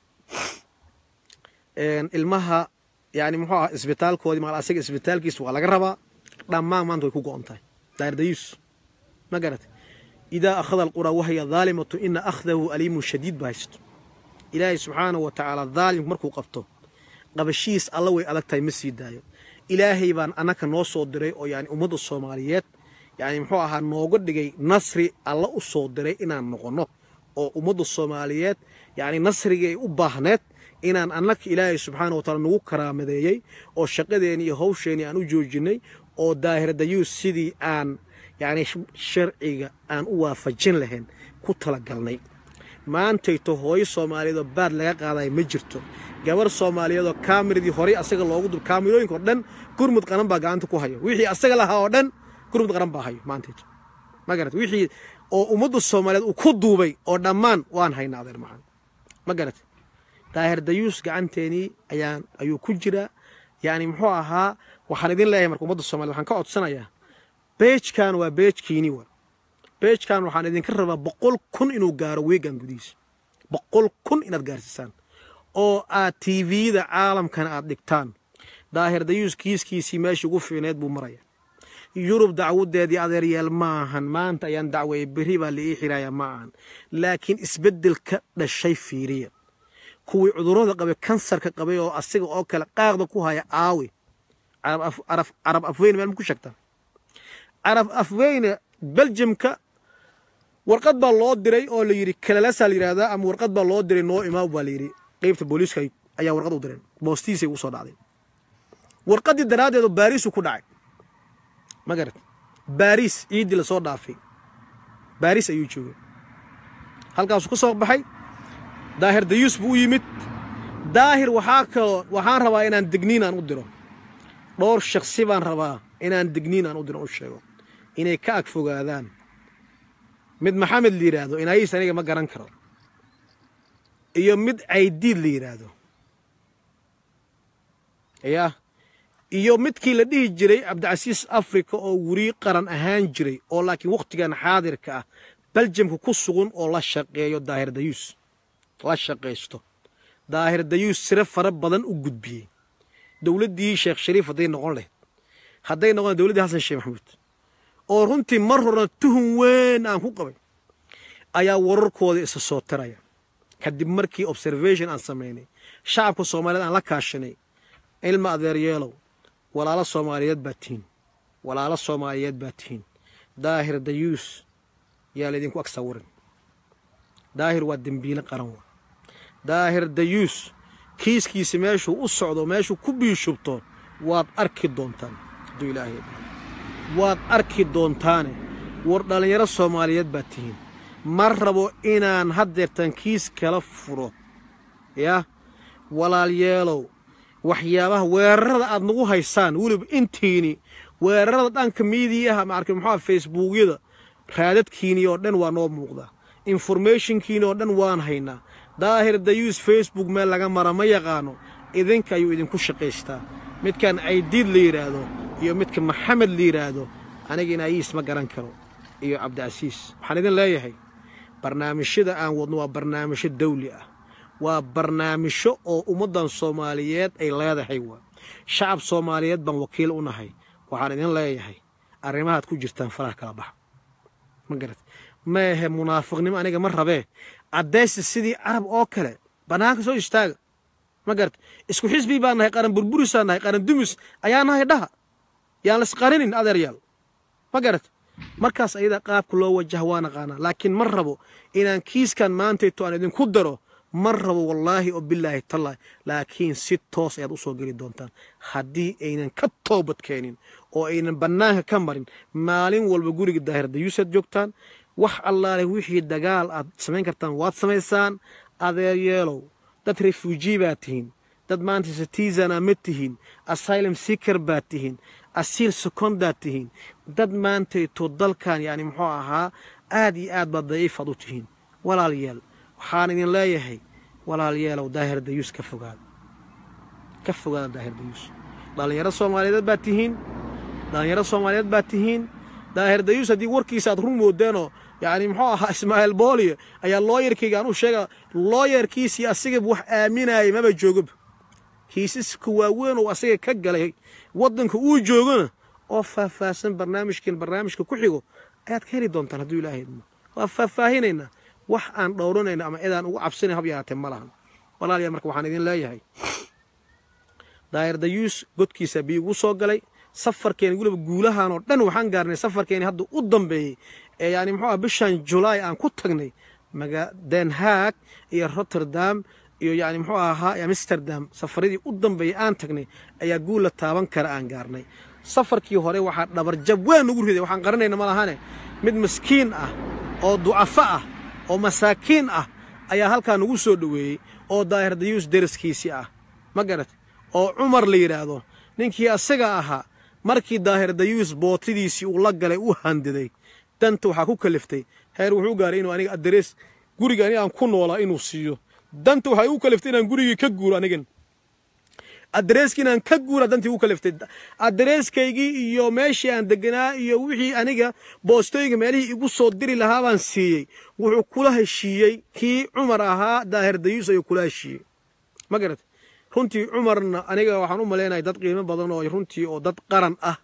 ilmaha yani muxuu aha isbitaalkoodii maal asiga isbitaalkiisa waa laga rabaa dhammaan maanta way ku go'on tahay daardayus ma garat idaa akhada alquraa wahya daalimatu ina akhdahu aliimun shadiid ba haysto ilaahay subxaanahu wa tacaala daalimku markuu qabto qabashihiis alla way adag tahay ma sii daayo ilaahay baan annaka noo soo diray oo yani ummadda soomaaliyeed yani muxuu ahaa nooga dhigay nasri alla u soo diray inaan noqonno oo ummadda soomaaliyeed yani nasrigii ay u baahneed inaan annaka ilaahay subxaana wa taala nagu karaamadeeyey oo shaqadeeni iyo hawsheenii aan u joojinnay oo daahir dayuus sidii aan yani sharciga aan u waafajin lahayn ku talagalnay maantayto hooyo soomaaliyeedoo baad laga qaadaya ma jirto gabar soomaaliyeedoo kaamiradii horey asaga loogu dub kaamirooyinka oo dhan gurmud qaran baa gacanta ku hayo wixii asaga lahaa oo dhan gurmud qaran baa hayo maantayto ma garat wixii oo ummadda soomaaliyeed uu ku duubay oo dhammaan waan haynaa adeer macaan ma garat daahir dayuus gacanteenii ayaan ayuu ku jiraa yani muxuu ahaa waxaan idin leeyahay marka ummadda somaliyed waxaan ka codsanayaa beejkan waa beejkiini wa beejkan waxaan idinka rabaa boqol kun inuu gaaro weegan gudihiisa boqol kun inaad gaarsiisaan oo aad tvda caalamkana aad dhigtaan daahir dayuus kiiskiisii meeshii ugu fiicneed buu maraya yurub dacwadeedii adeeryeel ma ahan maanta ayaan dacweeyey berri baa la ii xiraaya ma ahan laakiin isbeddelka dhashay fiiriya kuwii cudurrada qabay kansarka qabay oo asiga oo kale qaaqda ku haya aawi carab afweyne meel ma ku sheegtaa carab afweyne beljimka warqad baa loo diray oo la yidhi kalalasaa la yidhahdaa ama warqad baa loo diray noo imaam baa la yidhi qeybta booliiska ayaa warqad u direen boostiisay ugu soo dhacday warqaddii daraaddeedu baariisu ku dhacay ma garat baariis ciiddii lasoo dhaafay baariis ayuu joogay halkaasuu ka soo baxay daahir dayuus buu u yimid daahir waxaa kaloo waxaan rabaa inaan degniin aan u diro dhowr shaksi baan rabaa inaan degniin aan u diro u sheego inay ka ag fogaadaan mid maxamed la yidhaahdo inaayiis aniga ma garan karo iyo mid caydiid la yidhaahdo yah iyo midkii la dhihi jiray cabdicasiis africa oo weri qaran ahaan jiray oo laakiin wakhtigan xaadirka ah beljamka ku sugan oo la shaqeeyo daahir dayuus la shaqaysto daahir dayuus sire fara badan u gudbiyey dowladdii sheekh shariif hadday noqon lahayd hadday noqon dowladdii xasan sheekh maxamuud oo runtii mar horena tuhun weyn aan ku qabay ayaa wararkooda isa soo tiraya kadib markii observation aan samaynay shacabka soomaaliyeed aan la kaashanay ilma adeeryeelow walaalo soomaaliyeed baa tihiin walaalo soomaaliyeed baa tihiin daahir dayuus yaa laydinku ag sawirin daahir waa dembiile qaran wa daahir dayuus kiiskiisa meeshuu u socdo meeshuu ku biishubto waad arki doontaan hadduu ilaahay waad arki doontaane war dhallinyaro soomaaliyeed baa tihiin ma rabo inaan haddeertan kiis kala furo yah walaalyeelow waxyaabaha weerarada aad nagu haysaan weliba intiini weerarada dhanka miidiyaha maarka muxuua facebookyada raadadkiini oo dhan waa noo muuqdaa informationkiini oo dhan waan haynaa daahir dayuus facebook meel laga mara ma yaqaano idinka ayuu idinku shaqaystaa midkan caydiid la yidhaahdo iyo midka maxamed la yidhaahdo aniga inaayiis ma garan karo iyo cabdicasiis waxaan idin leeyahay barnaamijyada aan wadno waa barnaamijyo dawli ah waa barnaamijyo oo ummaddan soomaaliyeed ay leedahay waa shacab soomaaliyeed baan wakiil u nahay waxaan idin leeyahay arrimahaad ku jirtaan faraha kala baxa ma garat maehe munaafiqnimo aniga ma rabee caddaysi sidii carab oo kale bannaanka soo istaaga ma garat isku xisbii baan nahay qaran burburisaan nahay qaran dumis ayaa nahay dhaha yaan laisqarinin adeeryaal ma garat markaas ayada qaabka loo wajaha waa naqaanaa laakiin ma rabo inaan kiiskan maantayto aan idinku daro ma rabo wallaahi oo bilaahi tallaahi laakiin si toos ayaad u soo geli doontaan haddii aynan ka toobad keenin oo aynan bannaanka ka marin maalin walba guriga daahir dayuusaad joogtaan wax allaale wixii dagaal aad samayn kartaan waad samaysaan adeeryeelow dad refuujii baad tihiin dad maanta citizana ma tihiin asylum seeker baad tihiin asiil secondaad tihiin dad maantayto dalkan yani muxuu ahaa aad iyo aad baad daciifaad u tihiin walaalyeel waxaan idin leeyahay walaalyeelow daahir dayuus ka fogaada ka fogaada daahir dayuus dhallinyaro soomaaliyeed baad tihiin dhallinyaro soomaaliyeed baad tihiin daahir dayuus haddii warkiisa aad run moodeenoo yacni muxuu ahaa ismaaciil booliyo ayaa looyarkayga aan u sheega looyarkiisii asigaba wax aaminayay maba joogaba kiisaska waaweyn oo asaga ka galay waddanka uu joogona oo faahfaahsan barnaamijkan barnaamijka ku xigo ayaad ka heli doontaan hadduu ilaahay idmo waa faahfaahinaynaa wax aan dhowranayno ama cidaan ugu cabsanayn hab yaraatee ma lahan walaalayaal marka waxaan idin leeyahay daahir dayuus godkiisa bii ugu soo galay safarkeeni weliba guulahan oo dhan waxaan gaarnay safarkeeni hadda u dambeeyey ee yani muxuu ah bishan julaay aan ku tagnay maga den haag iyo rotterdam iyo yani muxuu ahaa amsterdam safaradii u dambeeyey aan tagnay ayaa guul la taaban kara aan gaarnay safarkii hore waxaa dhabarjab weyn nagu riday waxaan qaranayna ma lahane mid maskiin ah oo ducafo ah oo masaakiin ah ayaa halkaa nagu soo dhoweeyey oo daahir dayuus deriskiisii ah ma garat oo cumar la yidhaahdo ninkii asaga ahaa markii daahir dayuus bootidiisii uu la galay u handiday danta waxaa ku kaliftay heer wuxuu gaaray inuu aniga addarees guriga ani aan ku noolaa inuu siiyo danta waxay u kaliftay inaan gurigii ka guuro anigan addareeskii inaan ka guura dantii u kaliftay addareeskaygii iyo meeshii aan deganaa iyo wixii aniga boostooyinka meelihii igu soo diri lahaa baan siiyey wuxuu kula heshiiyey kii cumar ahaa daahir dayuus ayuu kula heshiiyey ma garat runtii cumarna aniga waxaan u malaynahay dad qiimo badan oo runtii oo dad qaran ah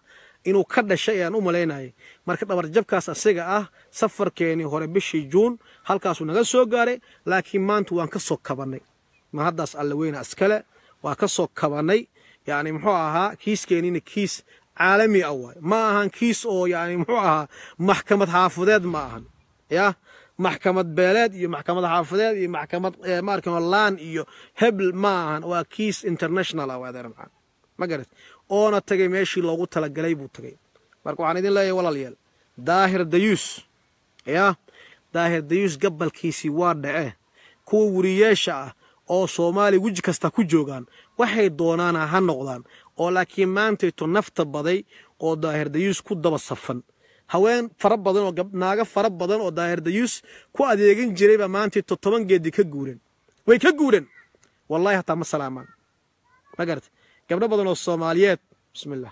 inuu ka dhashay ayaan u malaynayay marka dhabarjabkaas asiga ah safarkeenii hore bishii juun halkaasuu naga soo gaaray laakiin maanta waan ka soo kabannay ma haddaas alla weyna iskale waa ka soo kabannay yacni muxuu ahaa kiiskeenina kiis caalami ah waay ma ahan kiis oo yani muxuu ahaa maxkamad xaafadeed ma ahan ya maxkamad beeleed iyo maxkamad xaafadeed iyo maxkamad maarkan laan iyo hebel ma ahan waa kiis international ah waadeer macaan ma garat oona tagay meeshii loogu talagalay buu tagay marka waxaan idin leeyahay walaalayaal daahir dayuus ya daahir dayuus gabalkiisii waa dhace kuwa weriyeesha ah oo soomaaliya weji kasta ku joogaan waxay doonaana ha noqdaan oo laakiin maantayto nafta baday oo daahir dayuus ku daba safan haween fara badan oo naago fara badan oo daahir dayuus ku adeegan jiray baa maantayto toban geedii ka guureen way ka guureen wallahi hataa ma salaamaan ma garata gabdho badan oo soomaaliyeed bismillah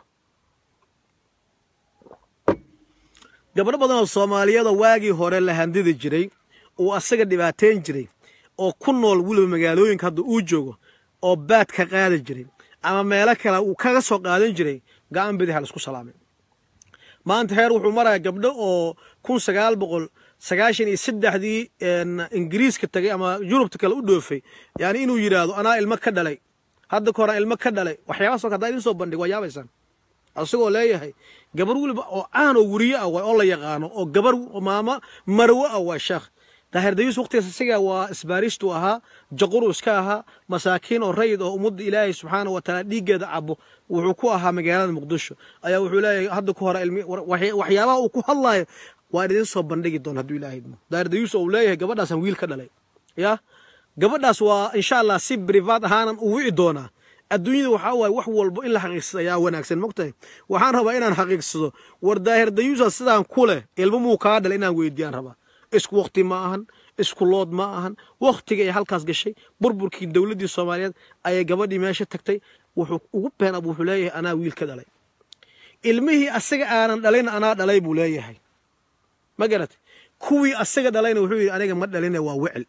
gabdho badan oo soomaaliyeed oo waagii hore la handidi jiray uu asaga dhibaateyn jiray oo ku nool weliba magaalooyinka hadda uu joogo oo baad ka qaadi jiray ama meelo kale uu kaga soo qaadan jiray gacan bidix laisku salaamay maanta heer wuxuu maraya gabdho oo kun sagaal boqol sagaashan iyo saddexdii ingiriiska tagay ama yurubta kale u dhoofay yani inuu yidhaahdo anaa ilmo ka dhalay hadda ka horaan ilmo ka dhalay waxyaabahaas haddaa idin soo bandhig waa yaabaysaan asagoo leeyahay gabar weliba oo caan oo weriye ah waay oo la yaqaano oo gabar maamo marwo ah waa sheekh daahir dayuus waqtigaas isaga waa isbaaristu ahaa jaquru iska ahaa masaakiin oo rayid oo ummadda ilaahay subxaana wa tacaala dhiiggeeda cabo wuxuu ku ahaa magaalada muqdisho ayaa wuxuu leeyahay hadda ku hore ilmi waxyaabaha uu ku hadlaayo waan idin soo bandhigi doona hadduu ilaahay idmo daahir dayuus oo uu leeyahay gabadhaasaan wiil ka dhalay ya gabadhaas waa insha allah si brivaat ahaanan u wici doonaa adduunyada waxaa waaye wax walbo in la xaqiiqsado ayaa wanaagsan mogtahay waxaan rabaa inaan xaqiiqsado war daahir dayuusa sidaan ku leh ilmo muu kaa dhalay inaan weydiiyaan rabaa isku wakti ma ahan isku lood ma ahan wakhtiga ay halkaas gashay burburkii dowladdii soomaaliyeed ayay gabadhii meesha tagtay wuxuu ugu been ab wuxuu leeyahay anaa wiil ka dhalay ilmihii asaga aanan dhalayna anaa dhalay buu leeyahay ma garatay kuwii asaga dhalayna wuxuu yidhi aniga ma dhaline waa wecel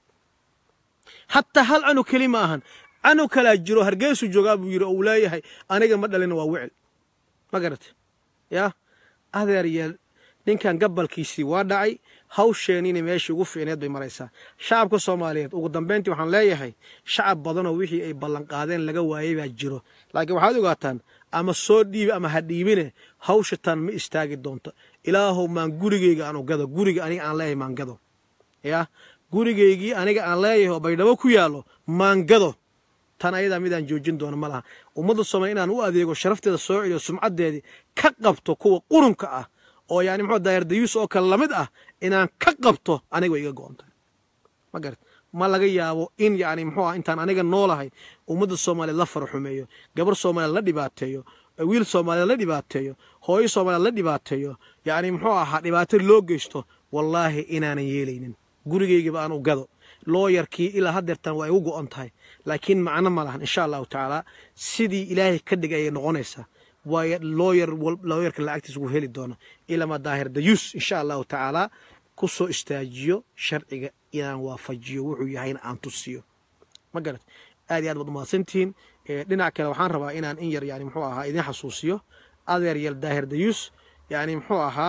hataa hal canug keli ma ahan canug kalaa jiro hargeysu joogaa buu yidhi oo uu leeyahay aniga ma dhalina waa wecel ma garatay yaa adeer yeel ninkan gabalkiisii waa dhacay hawsheenina meeshii ugu fiicneed bay maraysaa shacabka soomaaliyeed ugu dambayntii waxaan leeyahay shacab badanoo wixii ay ballanqaadeen laga waayey baa jiro laakiin waxaad ogaataan ama soo dhiibi ama ha dhiibine hawsha tan ma istaagi doonto ilaahow maan gurigeyga aan ogado guriga aniga aan leeyahay maangado yaa gurigaygii aniga aan leeyahay oo baydhabo ku yaallo maangado tan ayadaa midaan joojin doono ma laha ummadda soomaaliya inaan u adeego sharafteeda soo celiyo sumcaddeedii ka qabto kuwa qurunka ah oo yani muxuu daayar dayuus oo kale lamid ah inaan ka qabto aniga way iga go-on tahay ma garat ma laga yaabo in yani muxuu ah intaan aniga noolahay ummadda soomaaliyeed la faraxumeeyo gabar soomaaliyeed la dhibaateeyo wiil soomaaliyeed la dhibaateeyo hooyo soomaaliyeed la dhibaateeyo yani muxuu ahaa dhibaato loo geysto wallaahi inaanan yeelaynin gurigeygiba aan u gado looyarkii ilaa haddeertan waa igu go-on tahay laakiin macno ma lahan insha allahu tacaala sidii ilaahay ka dhigay ayay noqonaysaa waayo looyar looyarka lacagtiisa ugu heli doono ilama daahir dayuus insha allahu tacaala ku soo istaajiyo sharciga inaan waafajiyo wuxuu yahayna aan tusiyo ma garat aad iyo aad baad umahadsantihiin dhinac kale waxaan rabaa inaan in yar yani muxuu ahaa idin xasuusiyo adeer yal daahir dayuus yani muxuu ahaa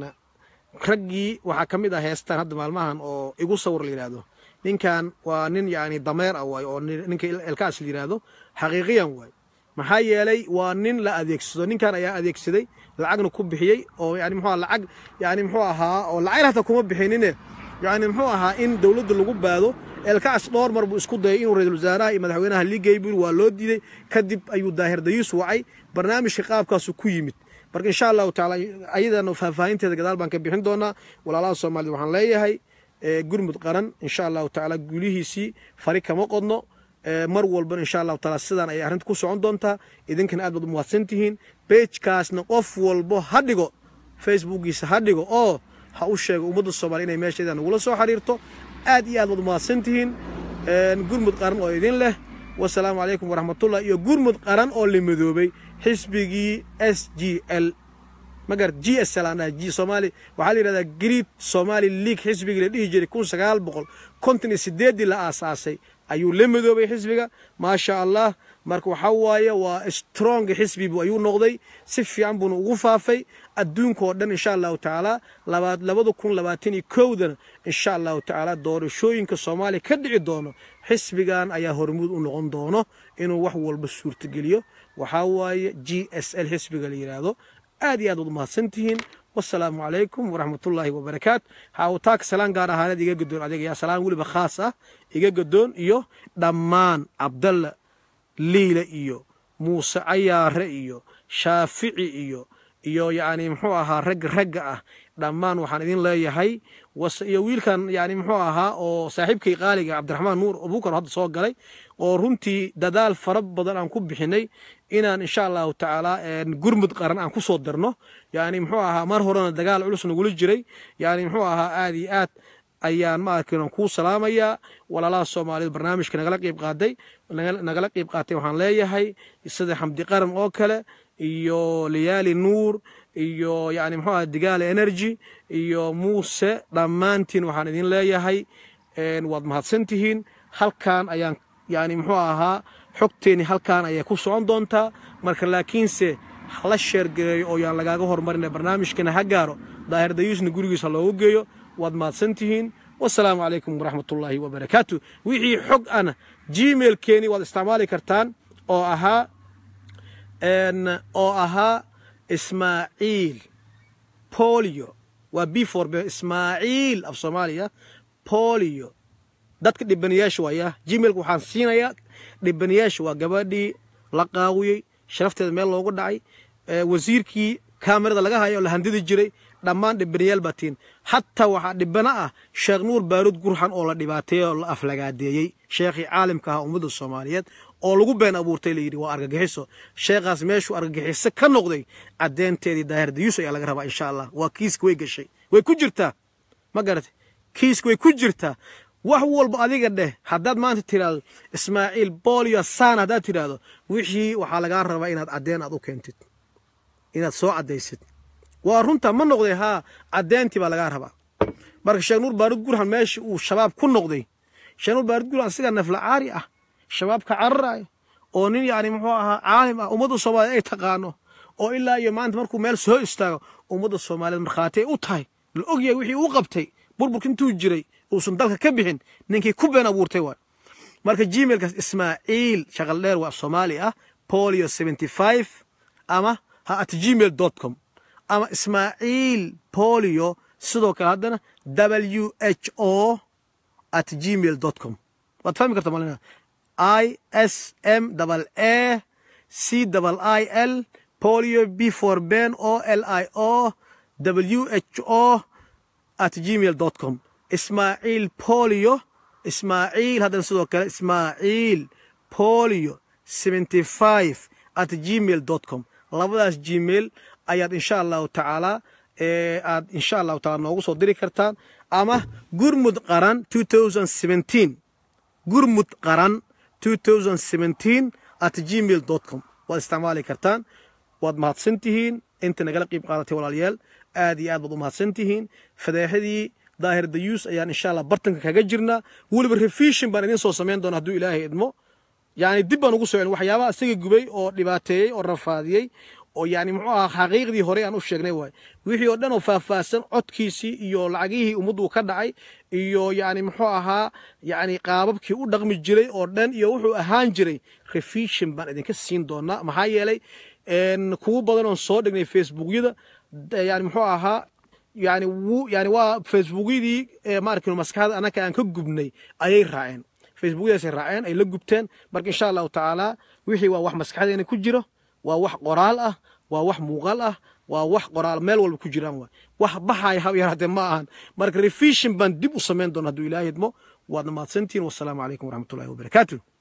raggii waxaa ka mid ah heestaan hadda maalmahan oo igu sawir la yidhaahdo ninkan waa nin yani dameer ah waay oo ninka elkaas la yidhaahdo xaqiiqiyan waay maxaa yeelay waa nin la adeegsado ninkan ayaa adeegsaday lacagna ku bixiyey oo yani muxuu lacag yani muxuu ahaa oo lacag hata kuma bixinine yani muxuu ahaa in dowladda lagu baado elkaas dhowr mar buu isku dayay inuu ra-isul wasaaraha iyo madaxweynaha liigay buu waa loo diiday kadib ayuu daahir dayuus wacay barnaamijka qaabkaasu ku yimid marka insha allahu tacaala ayadana faahfaahinteeda gadaal baan ka bixin doonaa walaalaha soomaaliyed waxaan leeyahay gurmud qaran insha allahu tacaala guulihiisii fari kama qodno mar walbana insha allahu taala sidaan ayay arrinta ku socon doontaa idinkana aad baad umahadsan tihiin beejkaasna qof walbo ha dhigo facebookiisa ha dhigo oo ha u sheego ummadda soomaliya inay meesheeda nagula soo xiriirto aad iyo aad baad umahadsan tihiin gurmud qaran oo idin leh wasalaamu calaykum waraxmatullah iyo gurmud qaran oo la midoobay xisbigii s g l magar g s l aan g soomaali waxaa la yidhahdaa great somali league xisbigii la dhihi jiray kun sagaal boqol konton iyo sideeddii la aasaasay ayuu la midoobay xisbiga maasha allah marka waxaa waaye waa strong xisbi bu ayuu noqday si fiican buuna ugu faafay adduunka oo dhan insha allahu tacaala labada kun labaatan iyo kowdana insha allahu tacaala doorashooyinka soomaaliya ka dhici doono xisbigan ayaa hormuud u noqon doono inuu wax walba suurtageliyo waxaa waaye g s l xisbiga la yidhaahdo aad iyo aad waad umahadsantihiin wasalaamu calaykum waraxmatullaahi wabarakaatu haawataaka salaan gaar ahaaneed iga gadoon adiga yaa salaan weliba khaas ah iga gadoon iyo dhammaan cabdalla liile iyo muuse cayaare iyo shaafici iyo iyo yacni muxuu ahaa ragga ragga ah dhammaan waxaan idin leeyahay iyo wiilkan yani muxuu ahaa oo saaxiibkay qaaliga cabdiraxmaan nuur abuukar hadda soo galay oo runtii dadaal fara badan aan ku bixinay inaan insha allahu tacaala gurmud qaran aan ku soo darno yani muxuu ahaa mar horena dagaal culus nagula jiray yani muxuu ahaa aad iyo aad ayaan maarkin kuu salaamayaa walaalaha soomaaliyed barnaamijka nagala qeyb qaaday nagala qeyb qaatay waxaan leeyahay sida xamdi qaran oo kale iyo liyaali nuur iyo yani muxuu aha digaale energy iyo muuse dhammaantiin waxaan idin leeyahay waad mahadsantihiin halkan ayaan yani muxuu ahaa xogteeni halkan ayay ku socon doontaa marka laakiinse hala sheergareeyo oo yaan lagaaga hormarina barnaamijkana ha gaaro daahir dayuusna gurigiisa loogu geeyo waad mahadsantihiin wasalaamu calaykum waraxmatullaahi wabarakaatu wixii xog ana gmailkeeni waad isticmaali kartaan oo ahaa oo ahaa ismaaciil polio waa b for b ismaaciil af soomaaliya polio dadka dhibanayaasha waaya gmailka waxaan siinayaa dhibanayaasha waa gabadhii la qaawiyey sharafteeda meel loogu dhacay wasiirkii kaamirada laga haya oo la handidi jiray dhammaan dhibanayaal baa tiin xataa waxaa dhibano ah sheekh nuur baaruud gurxan oo la dhibaateeyey oo la aflagaadeeyey sheekhii caalimka ahaa ummadda soomaaliyeed oo lagu been abuurtay layidhi waa argagixiso sheekhaas meeshuu argagixiso ka noqday caddeynteedii daahir dayuus ayaa laga rabaa insha allah waa kiiska way gashay way ku jirtaa ma garatay kiiska way ku jirtaa wax walba adiga dheh haddaad maanta tidhaahdo ismaaciil bolio san haddaad tidhaahdo wixii waxaa lagaa rabaa inaad caddeen aad u keentid inaad soo caddaysid waa runta ma noqday haa caddeyntii baa lagaa rabaa marka sheekh nuur baaruud gurxan meesha uu shabaab ku noqday sheekh nuur baaruud gurxan sigaa nafla caari ah shabaabka cararaayo oo nin yani muxuu ahaa caalim ah ummadda soomaaliyeed ay taqaano oo ilaa iyo maanta markuu meel soo istaago ummadda soomaaliyeed markhaati ay u tahay la ogyahay wixii uu qabtay burburka intuu jiray uusan dalka ka bixin ninkii ku been abuurtay waay marka gmailkaas ismaaciil shaqal dheer waa soomaali ah polio seventy five ama ha at gmail dot com ama ismaaciil polio sidoo kale haddana w h o at gmail dot com waad fahmi karta malina i s m double a c double i l polio b for ben o l i o w h o at gmail dot com ismaaciil polio ismaaciil haddana sidoo kale ismaaciil polio seventy five at gmail dot com labadaas gmail ayaad insha allahu tacaala aad insha allahu taala noogu soo diri kartaan ama gurmud qaran two thousand seventeen gurmud qaran two thousand seventeen at gmail dot com waad isticmaali kartaan waad mahadsantihiin inta nagala qiib qaadatay walaalayaal aad iyo aad baad u mahadsantihiin fadeexadii daahir dayuus ayaan insha allah bartanka kaga jirnaa weliba revision baan idin soo samayn doona hadduu ilaahay idmo yani dib baan ugu soo celin waxyaabaha isaga gubay oo dhibaateeyey oo rafaadiyey oo yani muxuu ahaa xaqiiqdii hore aan u sheegnay waay wixii oo dhan oo faahfaahsan codkiisii iyo lacagihii ummaddu ka dhacay iyo yani muxuu ahaa yani qaababkii u dhaqmi jiray oo dhan iyo wuxuu ahaan jiray revision baan idinka siin doonaa maxaa yeelay kuwo badan oon soo dhignay facebookyada yani muxuu ahaa yani w yani waa facebookyadii maarkin maskaxda annaka aan ka gubnay ayay raaceen facebookyadaasay raaceen ay la gubteen marka insha allahu tacaala wixii waa wax maskaxdeena ku jiro waa wax qoraal ah waa wax muuqaal ah waa wax qoraal meel walba ku jiraan waay wax baxaya hab yaraatee ma ahan marka revision baan dib u samayn doona hadduu ilaahay idmo waadna mahadsantihin wasalaamu calaykum waraxmatullahi wabarakaatu